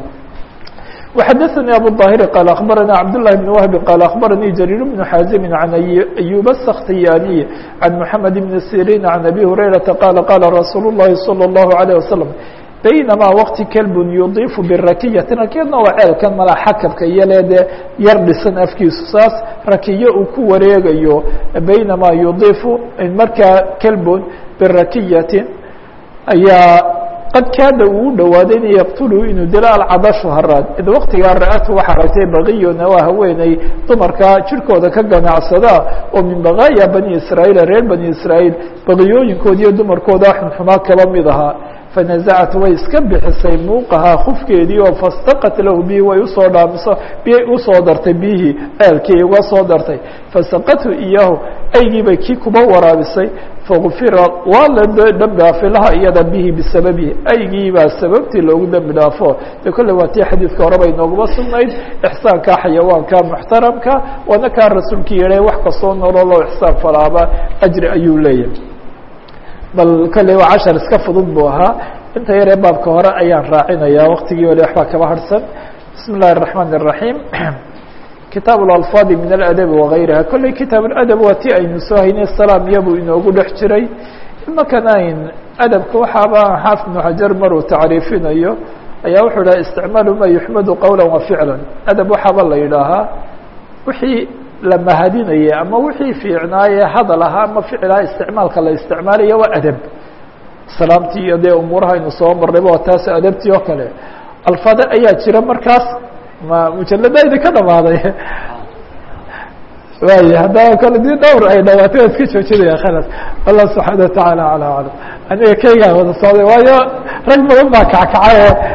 وxdثnي أbو الظاهر قال أخبرنا عبد الله بن وهب قال أخبرني جرير بن حازم عن أيوب السختياني عن محمد بن سيرين عن أبي هريرة قال قال رsuuل اللhi صلى الله عليه وسلم بينما وقت كلب يضيف بالرaكية rakيadna waa ceelkan mala xakبka iyo le dee yar dhisan afkiisu saas rakiyo uu ku wareegayo baynamaa yudiifu markaa kelbun birakiyatin ayaa qad kaada uu u dhowaaday in yaqtulu inuu dilo alcadashu haraad id waktigaa ra-atu waxaa aragtay bakiyona waa haweeney dumarka jirkooda ka ganacsada oo min bakaaya bani israa'iil reer bani israa'iil bakiyooyinkood iyo dumarkooda xunxumaa kaba mid ahaa fanazacat way iska bixisay muuqahaa kufkeedii oo fastaqat lahu bihi way usoo dhaamiso biyay usoo dartay biyihii ceelkii uga soo dartay fasaqathu iyaahu aygii bay kii kuba waraabisay fagufira waa la dembi dhaafay laha iyada bihi bisababihi aygii baa sababtii loogu dembi dhaafo de kolle waa tii xadiidka hore bay nooguma sugnayd ixsaanka xayawaanka muxtaramka waana kaa rasuulkii yihay wax kastoo nololoo ixsaan falaaba ajri ayuu leeyahay bal kolley waa cashar iska fudud buu ahaa inta yaree baabka hore ayaan raacinayaa waktigii wali waxbaa kaba harsan bismi اllahi الرaحman الرaحيم kitaab اlalfaadi min aladabi wagayriha kolley kitaab اladab waa ti aynu soo haynay salaam iyabuu inoogu dhex jiray imakan ayn adabka waxaaba xaafid ibnu xajar maruu tacriifinayo ayaa wuxuu dhaha isticmaalu ma yuxmadu qowla wa ficla adab waxaaba la yidhaahaa wixii la mahadinayay ama wixii fiicnaaye hadal ahaa ama ficlaha isticmaalka la isticmaalayo waa adab salaamtii iyo dee umuuraha aynu soo marnayba waa taas adabtii oo kale alfaado ayaa jira markaas ma mujalada idinka dhamaaday waay haddaba kole dii dhowr ay dhawaatay waa iska joojinaya khalas allah subxaana watacaala ala aclam aniga kaygaa wada socday waayo rag badan baa kackacay oo